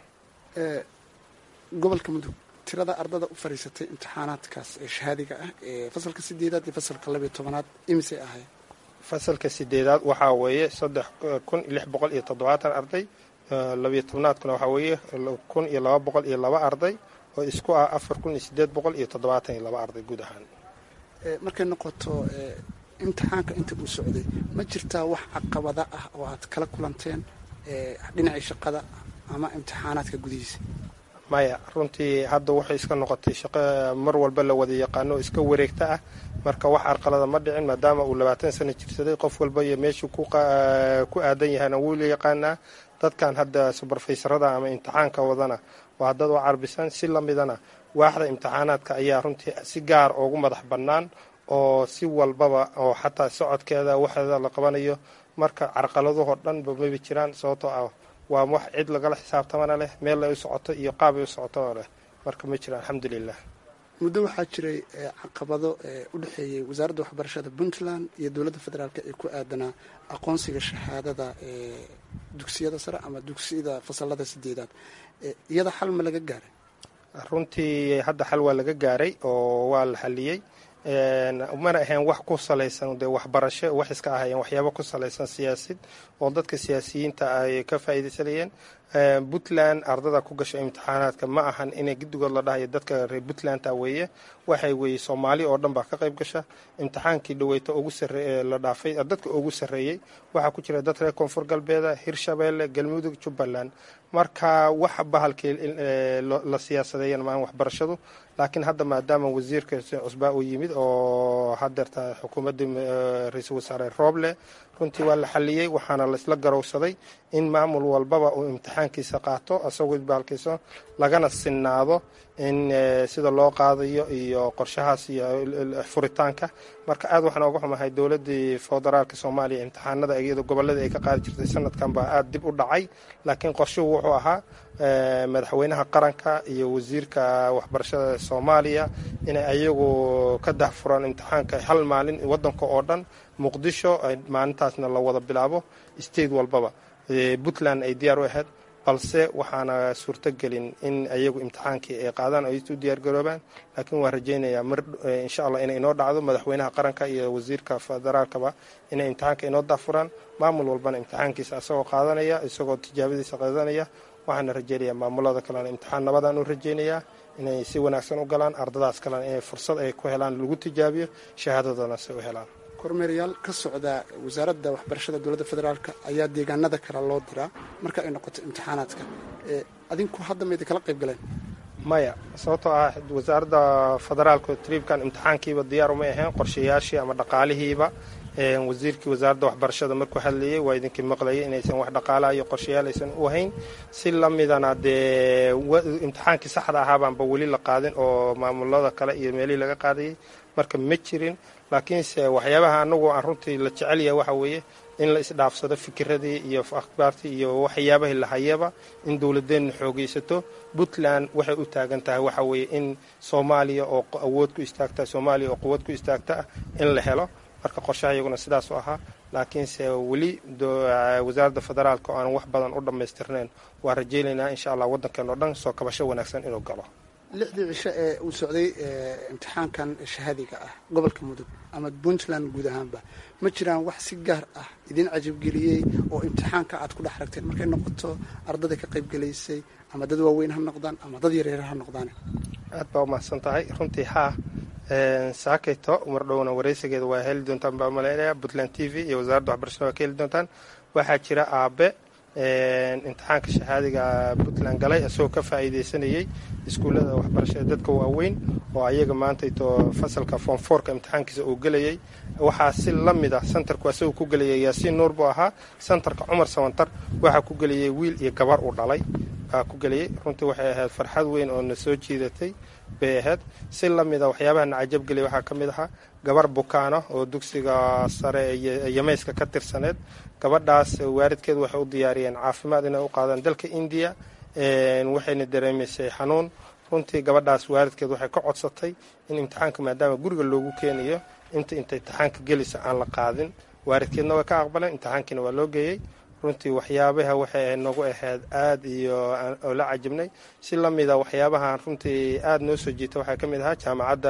gobolka mudug tirada ardada u fadhiisatay imtixaanaadkaas ee shahaadiga ah ee fasalka sideedaad iyo fasalka labiyo tobanaad imisay ahayd fasalka sideedaad waxaa weeye saddex kun lix boqol iyo toddobaatan arday labiyo tobnaadkuna waxaa weeye kun iyo laba boqol iyo laba arday oo isku ah afar kun iyo sideed boqol iyo toddobaatan iyo laba arday guud ahaan markay noqoto imtixaanka inta uu socday ma jirtaa wax caqabada ah oo aad kala kulanteen dhinacii shaqada ama imtixaanaadka gudihiisa maya runtii hadda waxay iska noqotay shaqo mar walba la wada yaqaano oo iska wareegta ah marka wax carqalada ma dhicin maadaama uu labaatan sano jirsaday qof walba iyo meeshuu ku aadan yahayna wuu la yaqaanaa dadkan hadda subarfaysarada ama imtixaanka wadana waa dad u carbisan si lamidana waaxda imtixaanaadka ayaa runtii si gaar ugu madax bannaan oo si walbaba oo xataa socodkeeda waxeeda la qabanayo marka carqaladahoo dhanba maba jiraan sababtoo ah waa wax cid lagala xisaabtamana leh meel ay u socoto iyo qaab ay u socotona leh marka ma jiraan alxamdulilah muddo waxaa jiray caqabado u dhexeeyey wasaaradda waxbarashada puntland iyo dowladda federaalk ee ku aadanaa aqoonsiga shahaadada dugsiyada sare ama dugsiyada fasalada sideedaad iyada xal ma laga gaaray runtii hadda xal waa laga gaaray oo waa la xaliyey mana ahayn wax ku salaysan dee waxbarasho wax iska ahayeen waxyaabo ku salaysan siyaasid oo dadka siyaasiyiinta ay ka faa'iidaysanayeen puntland ardada ku gasho imtixaanaadka ma ahan inay guddigood la dhahayo dadka reer puntlandta weeye waxay weeye soomaali oo dhan baa ka qayb gasha imtixaankii dhaweyta ugu sarre la dhaafay dadka ugu sarreeyey waxaa ku jira dad reer koonfur galbeeda hirshabeelle galmudug jubbaland marka wax bahalkii la siyaasadeeyan maahan waxbarashadu laakiin hadda maadaama wasiirka cusbaa uu yimid oo hadeerta xukuumadda ra-iisul wasaare rooble runtii waa la xaliyey waxaana laisla garowsaday in maamul walbaba uu imtixaankiisa qaato asagoo bahalkiisa lagana sinnaado in sida loo qaadayo iyo qorshahaas iyo furitaanka marka aad waxaan oga xumahay dowladdii federaalka soomaaliya imtixaanada iyada gobolladii ay ka qaadi jirtay sanadkan baa aada dib u dhacay laakiin qorshuhu wuxuu ahaa madaxweynaha qaranka iyo wasiirka waxbarashada soomaaliya inay ayagu ka dahfuraan imtixaanka hal maalin wadanka oo dhan muqdisho maalintaasna la wada bilaabo state walbaba puntland ay diyaar u ahayd balse waxaana suurtogelin in ayagu imtixaankii ay qaadaan ay u diyaargaroobaan laakiin waan rajaynayaa mar insha allah inay inoo dhacdo madaxweynaha qaranka iyo wasiirka federaalkaba inay imtixaanka inoo daafuraan maamul walbana imtixaankiisa isagoo qaadanaya isagoo tijaabadiisa qaadanaya waxaana rajaynayaa maamulada kalena imtixaan nabadaan u rajaynayaa inay si wanaagsan u galaan ardadaas kalena inay fursad ay ku helaan lagu tijaabiyo shahaadadana si u helaan kormeerayaal ka socda wasaaradda waxbarashada dowladda federaalk ayaa deegaanada kale loo diraa marka ay noqoto imtixaanaadka adinku hadda mayda kala qayb galeen maya sababtoo ah wasaaradda federaalka triibkan imtixaankiiba diyaar umay ahayn qorshayaashii ama dhaqaalihiiba wasiirkii wasaaradda waxbarashada markuu hadlayay waa idinkii maqlayay inaysan wax dhaqaalaha iyo qorshayaal aysan u hayn si lamidana dee imtixaankii saxda ahaabaanba weli la qaadin oo maamulada kale iyo meelihii laga qaadayay marka ma jirin laakiinse waxyaabaha anagu aan runtii la jecel yahay waxa weeye in la isdhaafsado fikiradii iyo akhbaartii iyo waxyaabahii lahayaba in dowladeenna xoogaysato puntland waxay u taagan tahay waxa weeye in soomaaliya oo awood ku istaagta soomaaliya oo quwad ku istaagta ah in la helo marka qorshaha iyaguna sidaas u ahaa laakiinse weli wasaaradda federaalka oo aan wax badan u dhammaystirnayn waa rajaynaynaa insha allah waddankeen oo dhan soo kabasho wanaagsan inuu galo lixdii cisho ee uu socday imtixaankan shahaadiga ah gobolka mudug ama puntland guud ahaanba ma jiraan wax si gaar ah idin cajabgeliyey oo imtixaanka aad ku dhex ragteen markay noqoto ardada ka qaybgelaysay ama dad waaweyn ha noqdaan ama dad yaryar ha noqdaan aad baa umahadsan tahay runtii haa saakayto mar dhowna waraysigeeda waa heli doontaan baa maleynaya puntland t v iyo wasaaradda waxbarashada waa ka heli doontaan waxaa jira aabe imtixaanka shahaadiga puntland galay isagoo ka faa'iidaysanayay iskuullada waxbarashada dadka waaweyn oo ayaga maantayto fasalka form fourka imtixaankiisa uu gelayay waxaa si la mid ah santarku asagoo ku gelayay yaasiin nuur buu ahaa santarka cumar sawantar waxaa ku gelayay wiil iyo gabar uu dhalay baa ku gelayay runtii waxay ahayd farxad weyn oo na soo jiidatay bay ahayd si la mida waxyaabaha na cajabgelay waxaa ka mid ahaa gabar bukaano oo dugsiga sare ee yamayska ka tirsaneed gabadhaas waaridkeed waxay u diyaariyeen caafimaad inay u qaadaan dalka indiya waxayna dareemaysay xanuun runtii gabadhaas waaridkeed waxay ka codsatay in imtixaanka maadaama guriga loogu keenayo inta inta imtixaanka gelisa aan la qaadin waaridkeedna way ka aqbaleen imtixaankiina waa loo geeyey runtii waxyaabaha waxay noogu ahayd aad iyo oo la cajabnay si la mida waxyaabahan runtii aada noo soo jiita waxaa ka mid ahaa jaamacadda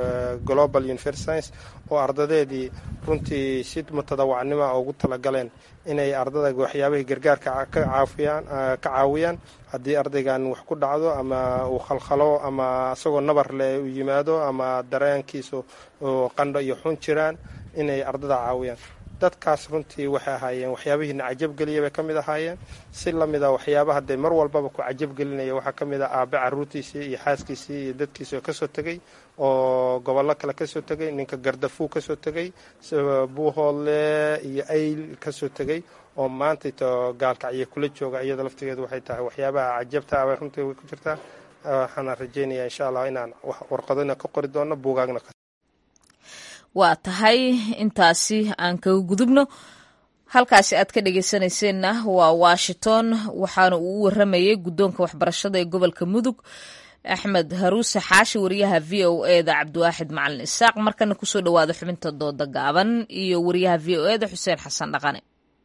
global university science oo ardadeedii runtii si mutadawacnima ugu talagaleen inay ardada waxyaabahii gargaarka ka caafiyaan ka caawiyaan haddii ardaygan wax ku dhacdo ama uu khalkhalo ama isagoo nabar leh u yimaado ama dareenkiisu qandho iyo xun jiraan inay ardada caawiyaan dadkaas runtii waxay ahaayeen waxyaabihiina cajabgeliya bay ka mid ahaayeen si lamida waxyaabaha dee mar walbaba ku cajabgelinaya waxaa ka mid ah aabe caruurtiisii iyo xaaskiisii iyo dadkiisii oo kasoo tegey oo gobollo kale kasoo tegey ninka gardafuu kasoo tegey buuhoodle iyo ayl kasoo tegey oo maanta to gaalkacyo kula jooga iyada laftigeedu waxay tahay waxyaabaha cajabta abay runtii way ku jirtaa waxaana rajeynaya insha allah inaan warqadona ka qori doono buugaagna waa tahay intaasi aan kaga gudubno halkaasi aad ka dhegeysanayseena waa washington waxaana uu u waramayay guddoonka waxbarashada ee gobolka mudug axmed haruuse xaashi wariyaha v o eda cabdiwaaxid macalin isaaq markana kusoo dhawaada xubinta dooda gaaban iyo wariyaha v o eda xuseen xasan dhaqane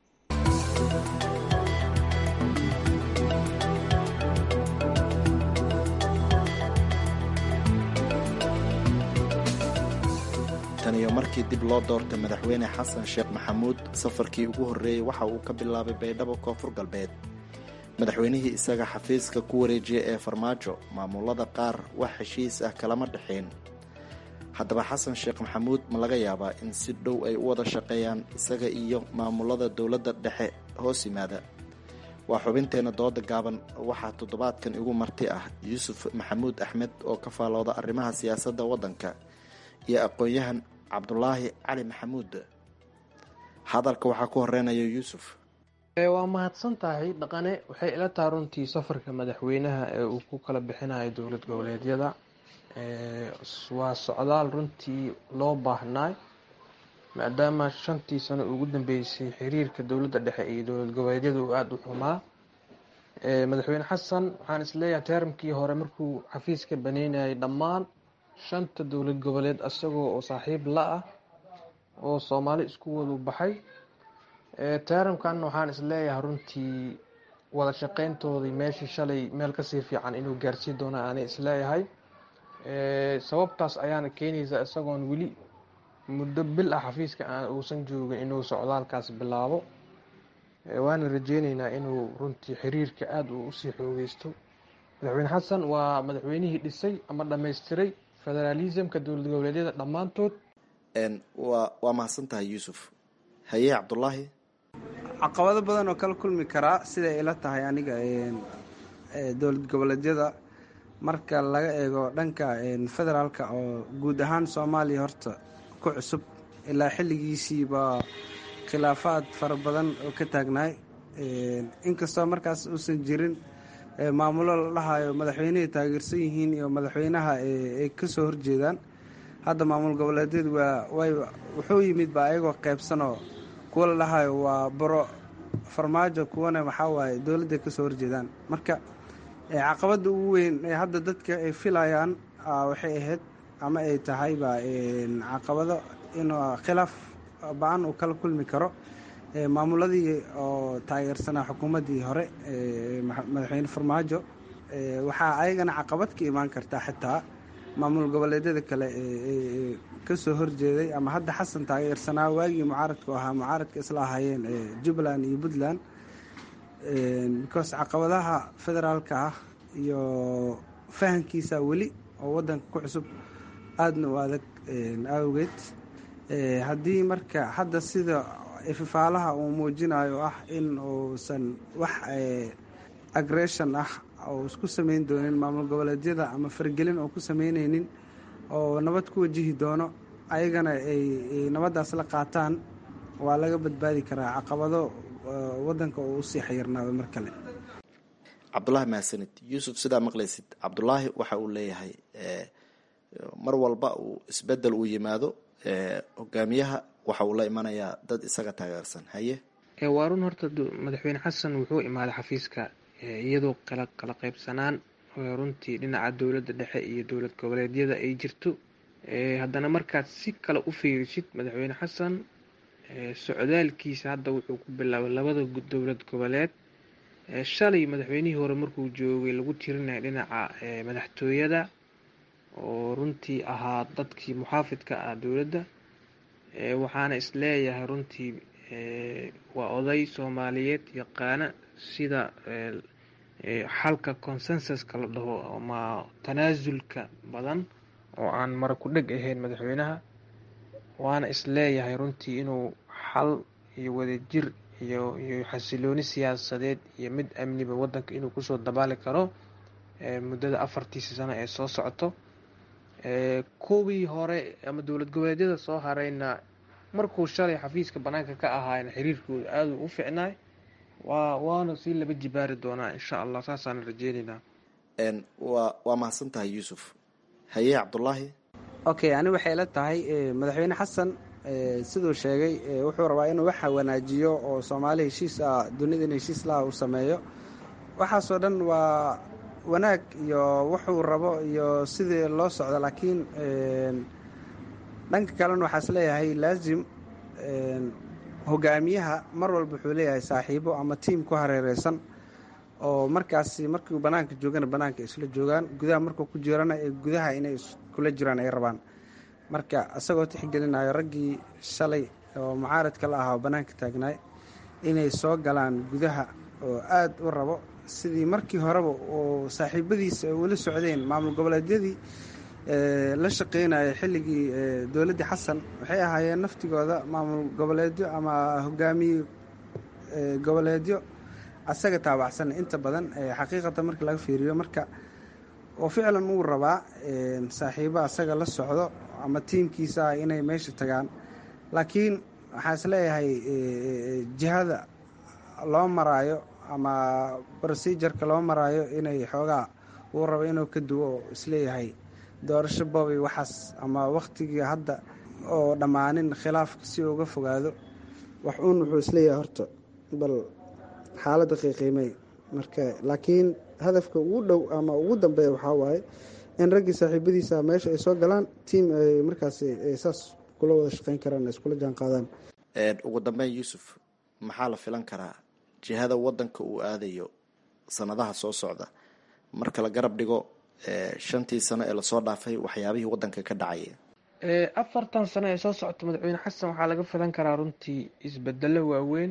tan iyo markii dib loo doortay madaxweyne xasan sheekh maxamuud safarkii ugu horreeyey waxa uu ka bilaabay baydhabo koonfur galbeed madaxweynihii isaga xafiiska ku wareejiyay ee farmaajo maamulada qaar wax heshiis ah kalama dhexayn haddaba xasan sheekh maxamuud ma laga yaabaa in si dhow ay u wada shaqeeyaan isaga iyo maamulada dowladda dhexe hoos yimaada waa xubinteenna dooda gaaban waxaa toddobaadkan igu marti ah yuusuf maxamuud axmed oo ka faalooda arrimaha siyaasadda waddanka iyo aqoon-yahan cabdulaahi cali maxamuud hadalka waxaa ku horeynaya yuusuf waa mahadsan tahay dhaqane waxay ila taha runtii safarka madaxweynaha ee uu ku kala bixinayo dowlad goboleedyada waa socdaal runtii loo baahnaay maadaama shantii sano ugu dambeysay xiriirka dowladda dhexe iyo dowlad goboleedyada uu aada u xumaa madaxweyne xasan waxaan isleeyahay teeramkii hore markuu xafiiska baneynayay dhammaan shanta dowlad goboleed isagoo oo saaxiib la ah oo soomaali isku wadu baxay teeramkan waxaan isleeyahay runtii wada shaqeyntoodii meeshii shalay meel kasii fiican inuu gaarsiin doona aanay isleeyahay sababtaas ayaana keenaysa isagoon weli muddo bil ah xafiiska aan uusan joogin inuu socdaalkaas bilaabo waana rajeyneynaa inuu runtii xiriirka aada uu usii xoogeysto madaxweyne xasan waa madaxweynihii dhisay ama dhammaystiray federaalismka dowlad goboleedyada dhammaantood waa waa mahadsan tahay yuusuf haye cabdulaahi caqabado badan oo kala kulmi karaa siday ila tahay aniga dowlad goboleedyada marka laga eego dhanka federaalka oo guud ahaan soomaaliya horta ku cusub ilaa xilligiisiiba khilaafaad fara badan oo ka taagnaay inkastoo markaas uusan jirin maamulo la dhahayo madaxweynehay taageersan yihiin iyo madaxweynaha ay ka soo horjeedaan hadda maamul goboleedyadu waa way wuxuu yimid ba ayagoo qeybsanoo kuwa la dhahayo waa baro farmaajo kuwana waxaa waaye dowladday ka soo horjeedaan marka caqabadda ugu weyn ee hadda dadka ay filayaan waxay ahayd ama ay tahayba caqabado inuu khilaaf ba-an uu kala kulmi karo maamuladii oo taageersanaa xukuumaddii hore madaxweyne farmaajo waxaa ayagana caqabad ka imaan kartaa xitaa maamul goboleedyada kale ee kasoo horjeeday ama hadda xasan taageersanaa waagii mucaaradku ahaa mucaaradka isla ahaayeen jubbaland iyo puntland because caqabadaha federaalka ah iyo fahankiisa weli oo wadanka ku cusub aadna u adag awgeed haddii marka hadda sida ififaalaha uu muujinayo ah in uusan wax agression ah oo isku samayn doonin maamul goboleedyada ama fargelin oo ku samaynaynin oo nabad ku wajihi doono ayagana ay nabaddaas la qaataan waa laga badbaadi karaa caqabado wadanka oo usii xayirnaado mar kale cabdulaahi mahadsanid yuusuf sidaa maqlaysid cabdulaahi waxa uu leeyahay mar walba uu isbedel uu yimaado hogaamiyaha waxa uu la imanayaa dad isaga taageersan haye waa run horta madaxweyne xasan wuxuu imaaday xafiiska iyadoo kala kala qaybsanaan runtii dhinaca dowladda dhexe iyo dowlad goboleedyada ay jirto haddana markaad si kale u fiirisid madaxweyne xasan socdaalkiisa hadda wuxuu ku bilaabay labada dowlad goboleed shalay madaxweynihii hore markuu joogay lagu tirinaya dhinaca madaxtooyada oo runtii ahaa dadkii muxaafidka ah dowladda waxaana isleeyahay runtii waa oday soomaaliyeed yaqaana sida xalka consensuska la dhaho ama tanaasulka badan oo aan mara ku dheg ahayn madaxweynaha waana isleeyahay runtii inuu xal iyo wadajir iyo iyo xasilooni siyaasadeed iyo mid amniba wadanka inuu kusoo dabaali karo muddada afartiisa sano ee soo socoto kuwii hore ama dowlad goboleedyada soo harayna markuu shalay xafiiska banaanka ka ahaayna xiriirkooda aada u ficnaay waa waana sii laba jibaari doonaa insha allah saasaan rajeyneynaa waa waa mahadsan tahay yuusuf haye cabdulaahi okay ani waxay la tahay madaxweyne xasan siduu sheegay wuxuu rabaa inuu waxa wanaajiyo oo soomaali heshiis ah dunida in heshiis laha uu sameeyo waxaasoo dhan waa wanaag iyo wuxuu rabo iyo sidii loo socdo laakiin dhanka kalena waxaa is leeyahay laazim hogaamiyaha mar walba wuxuu leeyahay saaxiibo ama tiim ku hareereysan oo markaasi markuu banaanka joogana banaanka isla joogaan gudaha markuu ku jirana ee gudaha inay iskula jiraan ay rabaan marka isagoo tixgelinayo raggii shalay oo mucaaradka la ahaa oo banaanka taagnaay inay soo galaan gudaha oo aada u rabo sidii markii horeba oo saaxiibadiisa ay weli socdeen maamul goboleedyadii la shaqeynaya xilligii dowladdii xasan waxay ahaayeen naftigooda maamul goboleedyo ama hogaamiye goboleedyo asaga taabacsan inta badan xaqiiqata marka laga fiiriyo marka oo ficlan uu rabaa saaxiibo asaga la socdo ama tiimkiisa ah inay meesha tagaan laakiin waxaan is leeyahay jihada loo maraayo ama procedureka loo maraayo inay xoogaa uu rabo inuu ka duwo oo isleeyahay doorasho boobay waxaas ama wakhtigii hadda oo dhammaanin khilaafka si uga fogaado wax uun wuxuu isleeyahay horta bal xaaladda qiiqiimey marka laakiin hadafka ugu dhow ama ugu dambeeya waxaa waaye in raggii saaxiibadiisa meesha ay soo galaan tiim ay markaas saas kula wada shaqeyn karaan iskula jaan qaadaan ugu dambeyn yuusuf maxaa la filan karaa jihada wadanka uu aadayo sanadaha soo socda marka la garab dhigo shantii sano ee lasoo dhaafay waxyaabihii wadanka ka dhacaya afartan sano ee soo socota madaxweyne xasan waxaa laga filan karaa runtii isbedelo waaweyn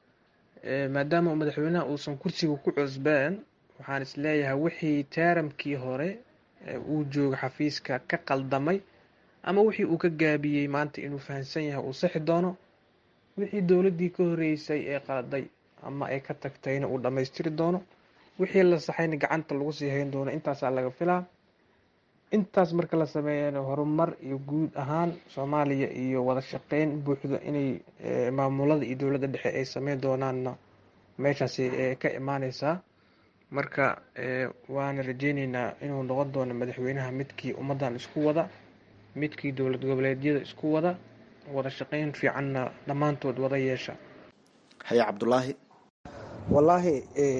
maadaama madaxweynaha uusan kursiga ku cusbeen waxaan isleeyahay wixii taaramkii hore uu jooga xafiiska ka qaldamay ama wixii uu ka gaabiyey maanta inuu fahamsan yahay uu sixi doono wixii dowladdii ka horeysay ee qaladay ama ay ka tagtayna uu dhammaystiri doono wixii la saxayna gacanta lagu sii hayn doono intaasaa laga filaa intaas marka la sameeyana horumar iyo guud ahaan soomaaliya iyo wada shaqeyn buuxda inay maamulada iyo dowladda dhexe ay sameyn doonaanna meeshaasi ka imaaneysaa marka waana rajeyneynaa inuu noqon doono madaxweynaha midkii ummaddan isku wada midkii dowlad goboleedyada isku wada wada shaqeyn fiicanna dhammaantood wada yeesha haye cabdulaahi wallaahi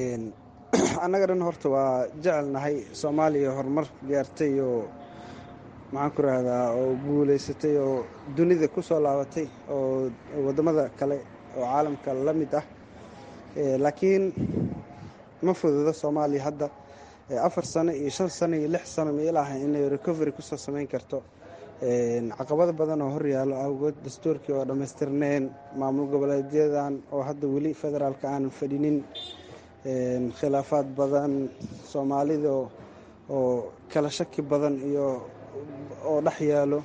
annaga dhan horta waa jecelnahay soomaaliya horumar gaartay oo maxaan ku rahdaa oo guulaysatay oo dunida ku soo laabatay oo waddamada kale oo caalamka la mid ah laakiin ma fududo soomaaliya hadda afar sano iyo shan sano iyo lix sano mailaha inay recovery kusoo samayn karto caqabado badan oo horyaalo awgood dastuurkii oo dhammaystirneen maamul goboleedyadan oo hadda weli federaalka aanan fadhinin khilaafaad badan soomaalida oo kala shaki badan iyo oo dhex yaalo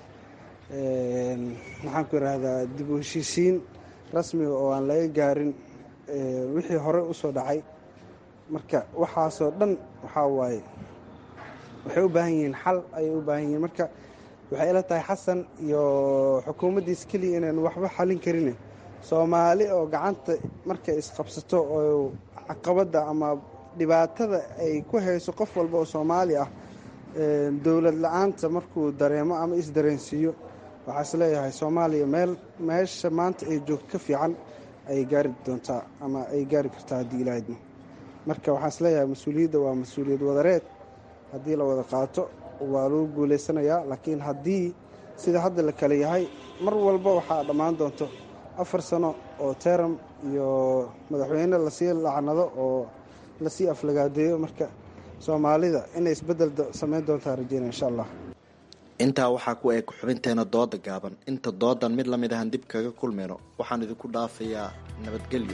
maxaan ku yidhaahdaa dib u heshiisiin rasmiga oo aan laga gaarin wixii hore usoo dhacay marka waxaasoo dhan waxaa waaye waxay u baahan yihiin xal ayay u baahan yihiin marka waxay ila tahay xasan iyo xukuumaddiis keliya inaan waxba xalin karin soomaali oo gacanta markay isqabsato oo caqabadda ama dhibaatada ay ku hayso qof walba oo soomaali ah dowlad la-aanta markuu dareemo ama isdareensiiyo waxaa is leeyahay soomaaliya meel meesha maanta ay joogto ka fiican ay gaari doontaa ama ay gaari kartaa haddii ilaahidmo marka waxaa is leeyahay mas-uuliyadda waa mas-uuliyad wadareed haddii la wada qaato waa lagu guulaysanayaa laakiin haddii sida hadda la kale yahay mar walba waxaa dhammaan doonto afar sano oo teram iyo madaxweyne lasii lacnado oo lasii aflagaadeeyo marka soomaalida inay isbedel sameyn doontaa rajeyna insha allah intaa waxaa ku eeg xubinteena dooda gaaban inta doodan mid lamid ahan dib kaga kulmayno waxaan idinku dhaafayaa nabadgelyo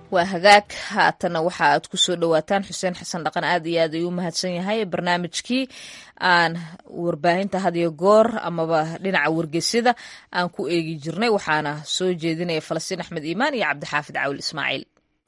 waa hagaag haatana waxa aad ku soo dhowaataan xuseen xasan dhaqan aad iyo aad ayuu u mahadsan yahay barnaamijkii aan warbaahinta hadiyo goor amaba dhinaca wargeysyada aan ku eegi jirnay waxaana soo jeedinaya falastiin axmed iimaan iyo cabdixaafid cawil ismaaciil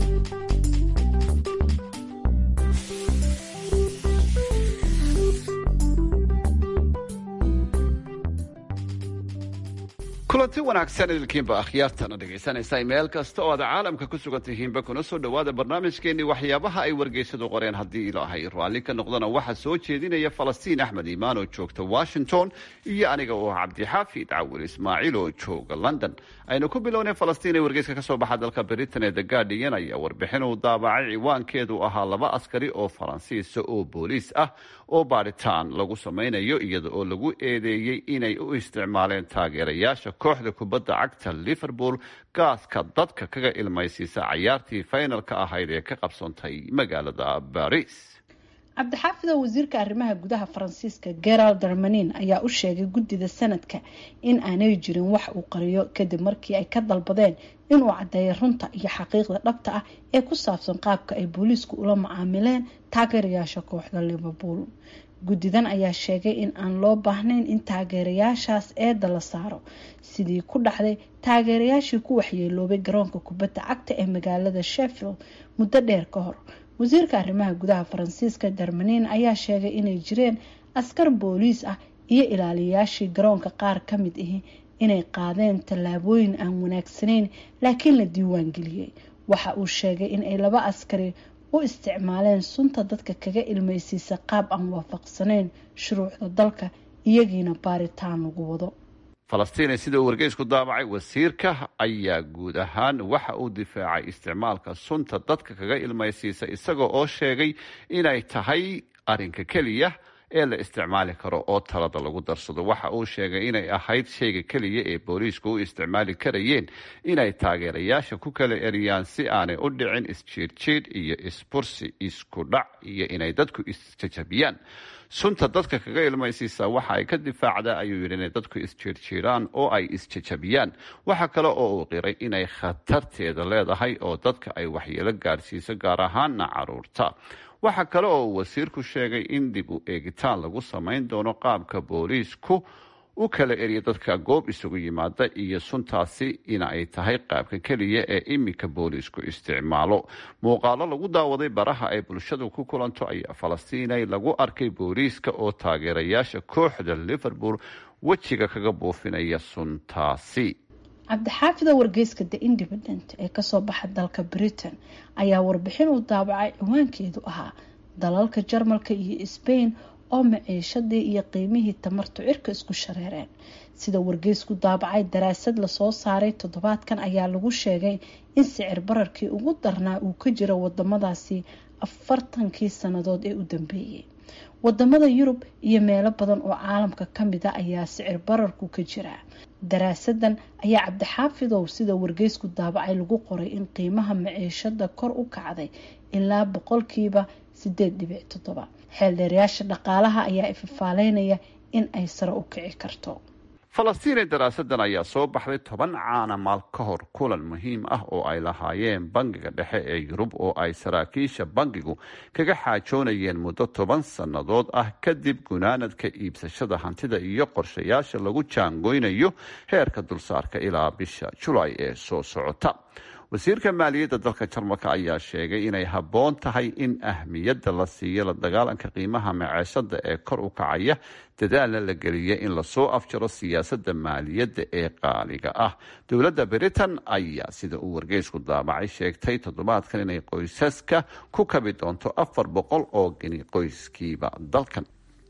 kulanti wanaagsan idilkiinba akhyaartana dhegaysanaysa meel kasta oo aad caalamka ku sugan tihiinba kuna soo dhowaada barnaamijkeenii waxyaabaha ay wargeysadu qoreen haddii ilaahay raalli ka noqdana waxaa soo jeedinaya falastiin axmed iimaan oo joogta washington iyo aniga oo cabdixaafid cawil ismaaciil oo jooga london aynu ku bilownay falastiin ee wargeyska kasoo baxa dalka britain ee the guardian ayaa warbixin uu daabacay ciwaankeedu ahaa laba askari oo faransiisa oo booliis ah oo baaritaan lagu samaynayo iyada oo lagu eedeeyey inay u isticmaaleen taageerayaasha kooxda kubadda cagta liverpool gaaska dadka kaga ilmaysiisa cayaartii faynalka ahayd ee ka qabsoontay magaalada baris cabdixaafid oo wasiirka arrimaha gudaha faransiiska gerald darmanin ayaa u sheegay guddida sanadka in aanay jirin wax uu qariyo kadib markii ay ka dalbadeen inuu caddeeyo runta iyo xaqiiqda dhabta ah ee ku saabsan qaabka ay booliisku ula macaamileen taageerayaasha kooxda liverpool guddidan ayaa sheegay in aan loo baahnayn in taageerayaashaas eedda la saaro sidii ku dhacday taageerayaashii ku waxyeeloobay garoonka kubadda cagta ee magaalada sheffield muddo dheer ka hor wasiirka arrimaha gudaha faransiiska darmanin ayaa sheegay inay jireen askar booliis ah iyo ilaaliyayaashii garoonka qaar ka mid ahi inay qaadeen tallaabooyin aan wanaagsanayn laakiin la diiwaan geliyey waxa uu sheegay in ay laba askari u isticmaaleen sunta dadka kaga ilmaysiisa qaab aan waafaqsanayn shuruucda dalka iyagiina baaritaan lagu wado falastiin sida uu wargeysku daabacay wasiirka ayaa guud ahaan waxa uu difaacay isticmaalka sunta dadka kaga ilmaysiisa isaga oo sheegay inay tahay arinka keliya ee la isticmaali karo oo talada lagu darsado waxa uu sheegay inay ahayd shayga keliya ee booliisku u isticmaali karayeen inay taageerayaasha ku kala eriyaan si aanay u dhicin isjiirjiidh iyo isbursi isku dhac iyo inay dadku isjajabiyaan sunta dadka kaga ilmaysiisa waxa ay ka difaacdaa ayuu yidhi inay dadku isjiirjiiraan oo ay isjajabiyaan waxa kale oo uu qiray inay khatarteeda leedahay oo dadka ay waxyeelo gaadhsiiso gaar ahaana caruurta waxa kale oo uu wasiirku sheegay in dib u eegitaan lagu samayn doono qaabka booliisku u kala eriya dadka goob isugu yimaada iyo suntaasi in ay tahay qaabka keliya ee iminka booliisku isticmaalo muuqaalo lagu daawaday baraha ay bulshadu ku kulanto ayaa falastiinay lagu arkay booliiska oo taageerayaasha kooxda liverpool wejiga kaga buufinaya suntaasi cabdixaafida wargeyska the independent ee kasoo baxa dalka britain ayaa warbixin uu daabacay ciwaankeedu ahaa dalalka jarmalka iyo sbain oo maciishadii iyo qiimihii tamartu cirka isku shareereen sida wargeysku daabacay daraasad lasoo saaray toddobaadkan ayaa lagu sheegay in sicir bararkii ugu darnaa uu ka jiro wadamadaasi afartankii sannadood ee u dambeeyey wadamada yurub iyo meelo badan oo caalamka kamid a ayaa sicir bararku ka jira daraasadan ayaa cabdixaafidow sida wargeysku daabacay lagu qoray in qiimaha maciishada kor u kacday ilaa boqolkiiba sideed dhibic toddoba xeeldheerayaasha dhaqaalaha ayaa ifafaaleynaya in ay sare u kici karto falastiine daraasadan ayaa soo baxday toban caana maal ka hor kulan muhiim ah oo ay lahaayeen bangiga dhexe ee yurub oo ay saraakiisha bangigu kaga xaajoonayeen muddo toban sannadood ah kadib gunaanadka iibsashada hantida iyo qorshayaasha lagu jaangoynayo heerka dulsaarka ilaa bisha julaay ee soo socota wasiirka maaliyadda dalka jarmalka ayaa sheegay inay habboon tahay in ahmiyadda la siiyo la dagaalanka qiimaha maceeshada ee kor u kacaya dadaalna la geliya in lasoo afjaro siyaasadda maaliyadda ee qaaliga ah dowladda britain ayaa sida uu wargeysku daabacay sheegtay toddobaadkan inay qoysaska ku kabi doonto afar boqol oo geni qoyskiiba dalkan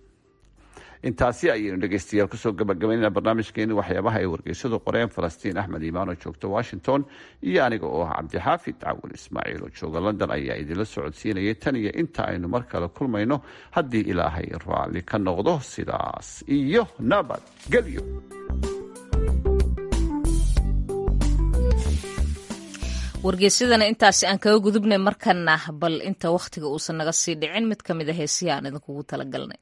intaasi ayaynu dhegeystayaal kusoo gabagabaynayna barnaamijkeeni waxyaabaha ay wargeysadu qoreen falastiin axmed iimaan oo joogta washington iyo aniga oo ah cabdixaafid cawil ismaaciil oo jooga london ayaa idinla socodsiinayay tan iyo inta aynu mar kale kulmayno haddii ilaahay raalli ka noqdo sidaas iyo nabadgelyo wargeysadana intaasi aan kaga gudubnay markana bal inta wakhtiga uusan naga sii dhicin mid ka mid a heesiya aan idinkugu talagalnay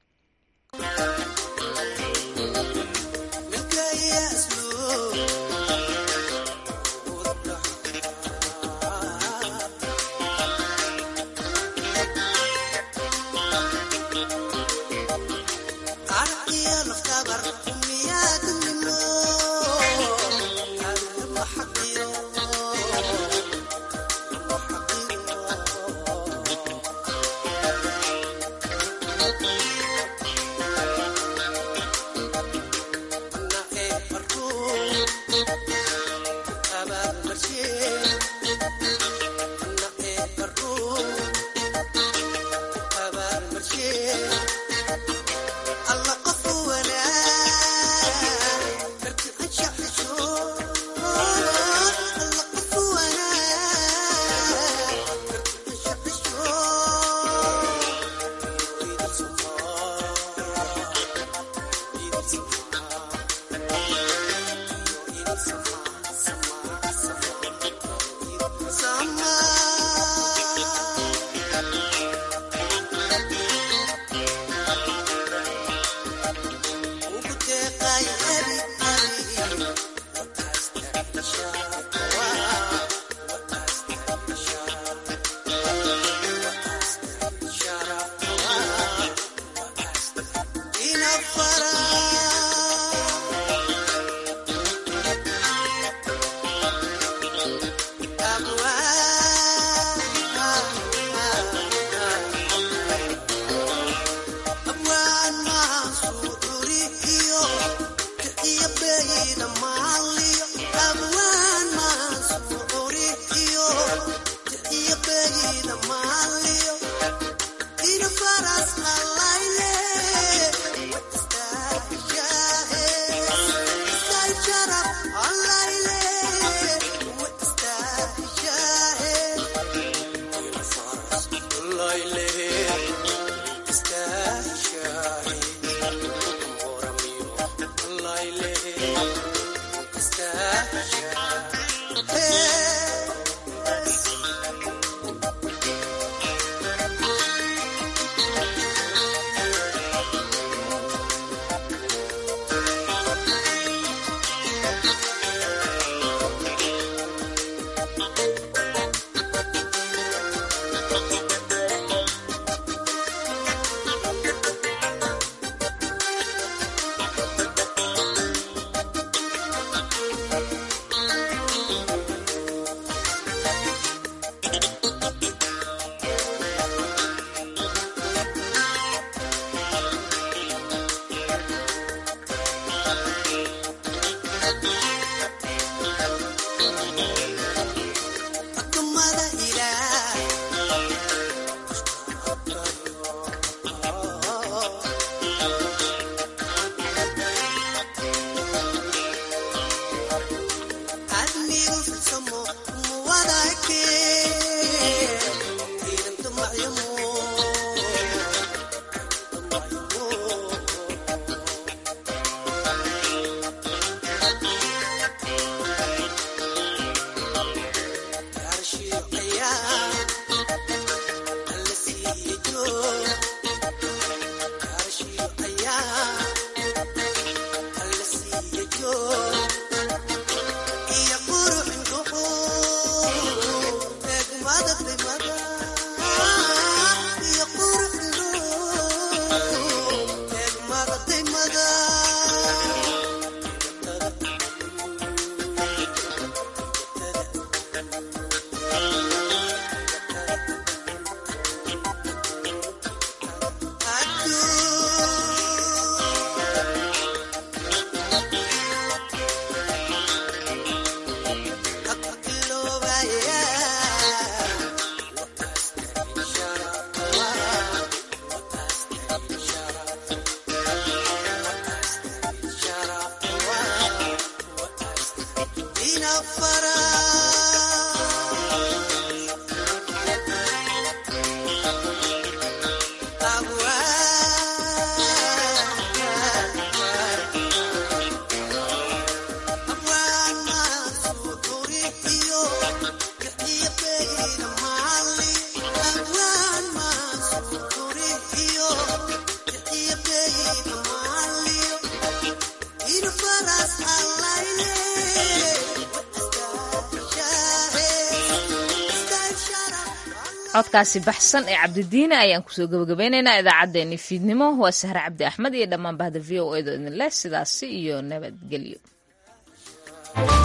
codkaasi baxsan ee cabdidiine ayaan kusoo gabagabeynaynaa idaacaddeenii fiidnimo waa sahre cabdi axmed iyo dhammaan bahda v o edo idin leh sidaasi iyo nabadgelyo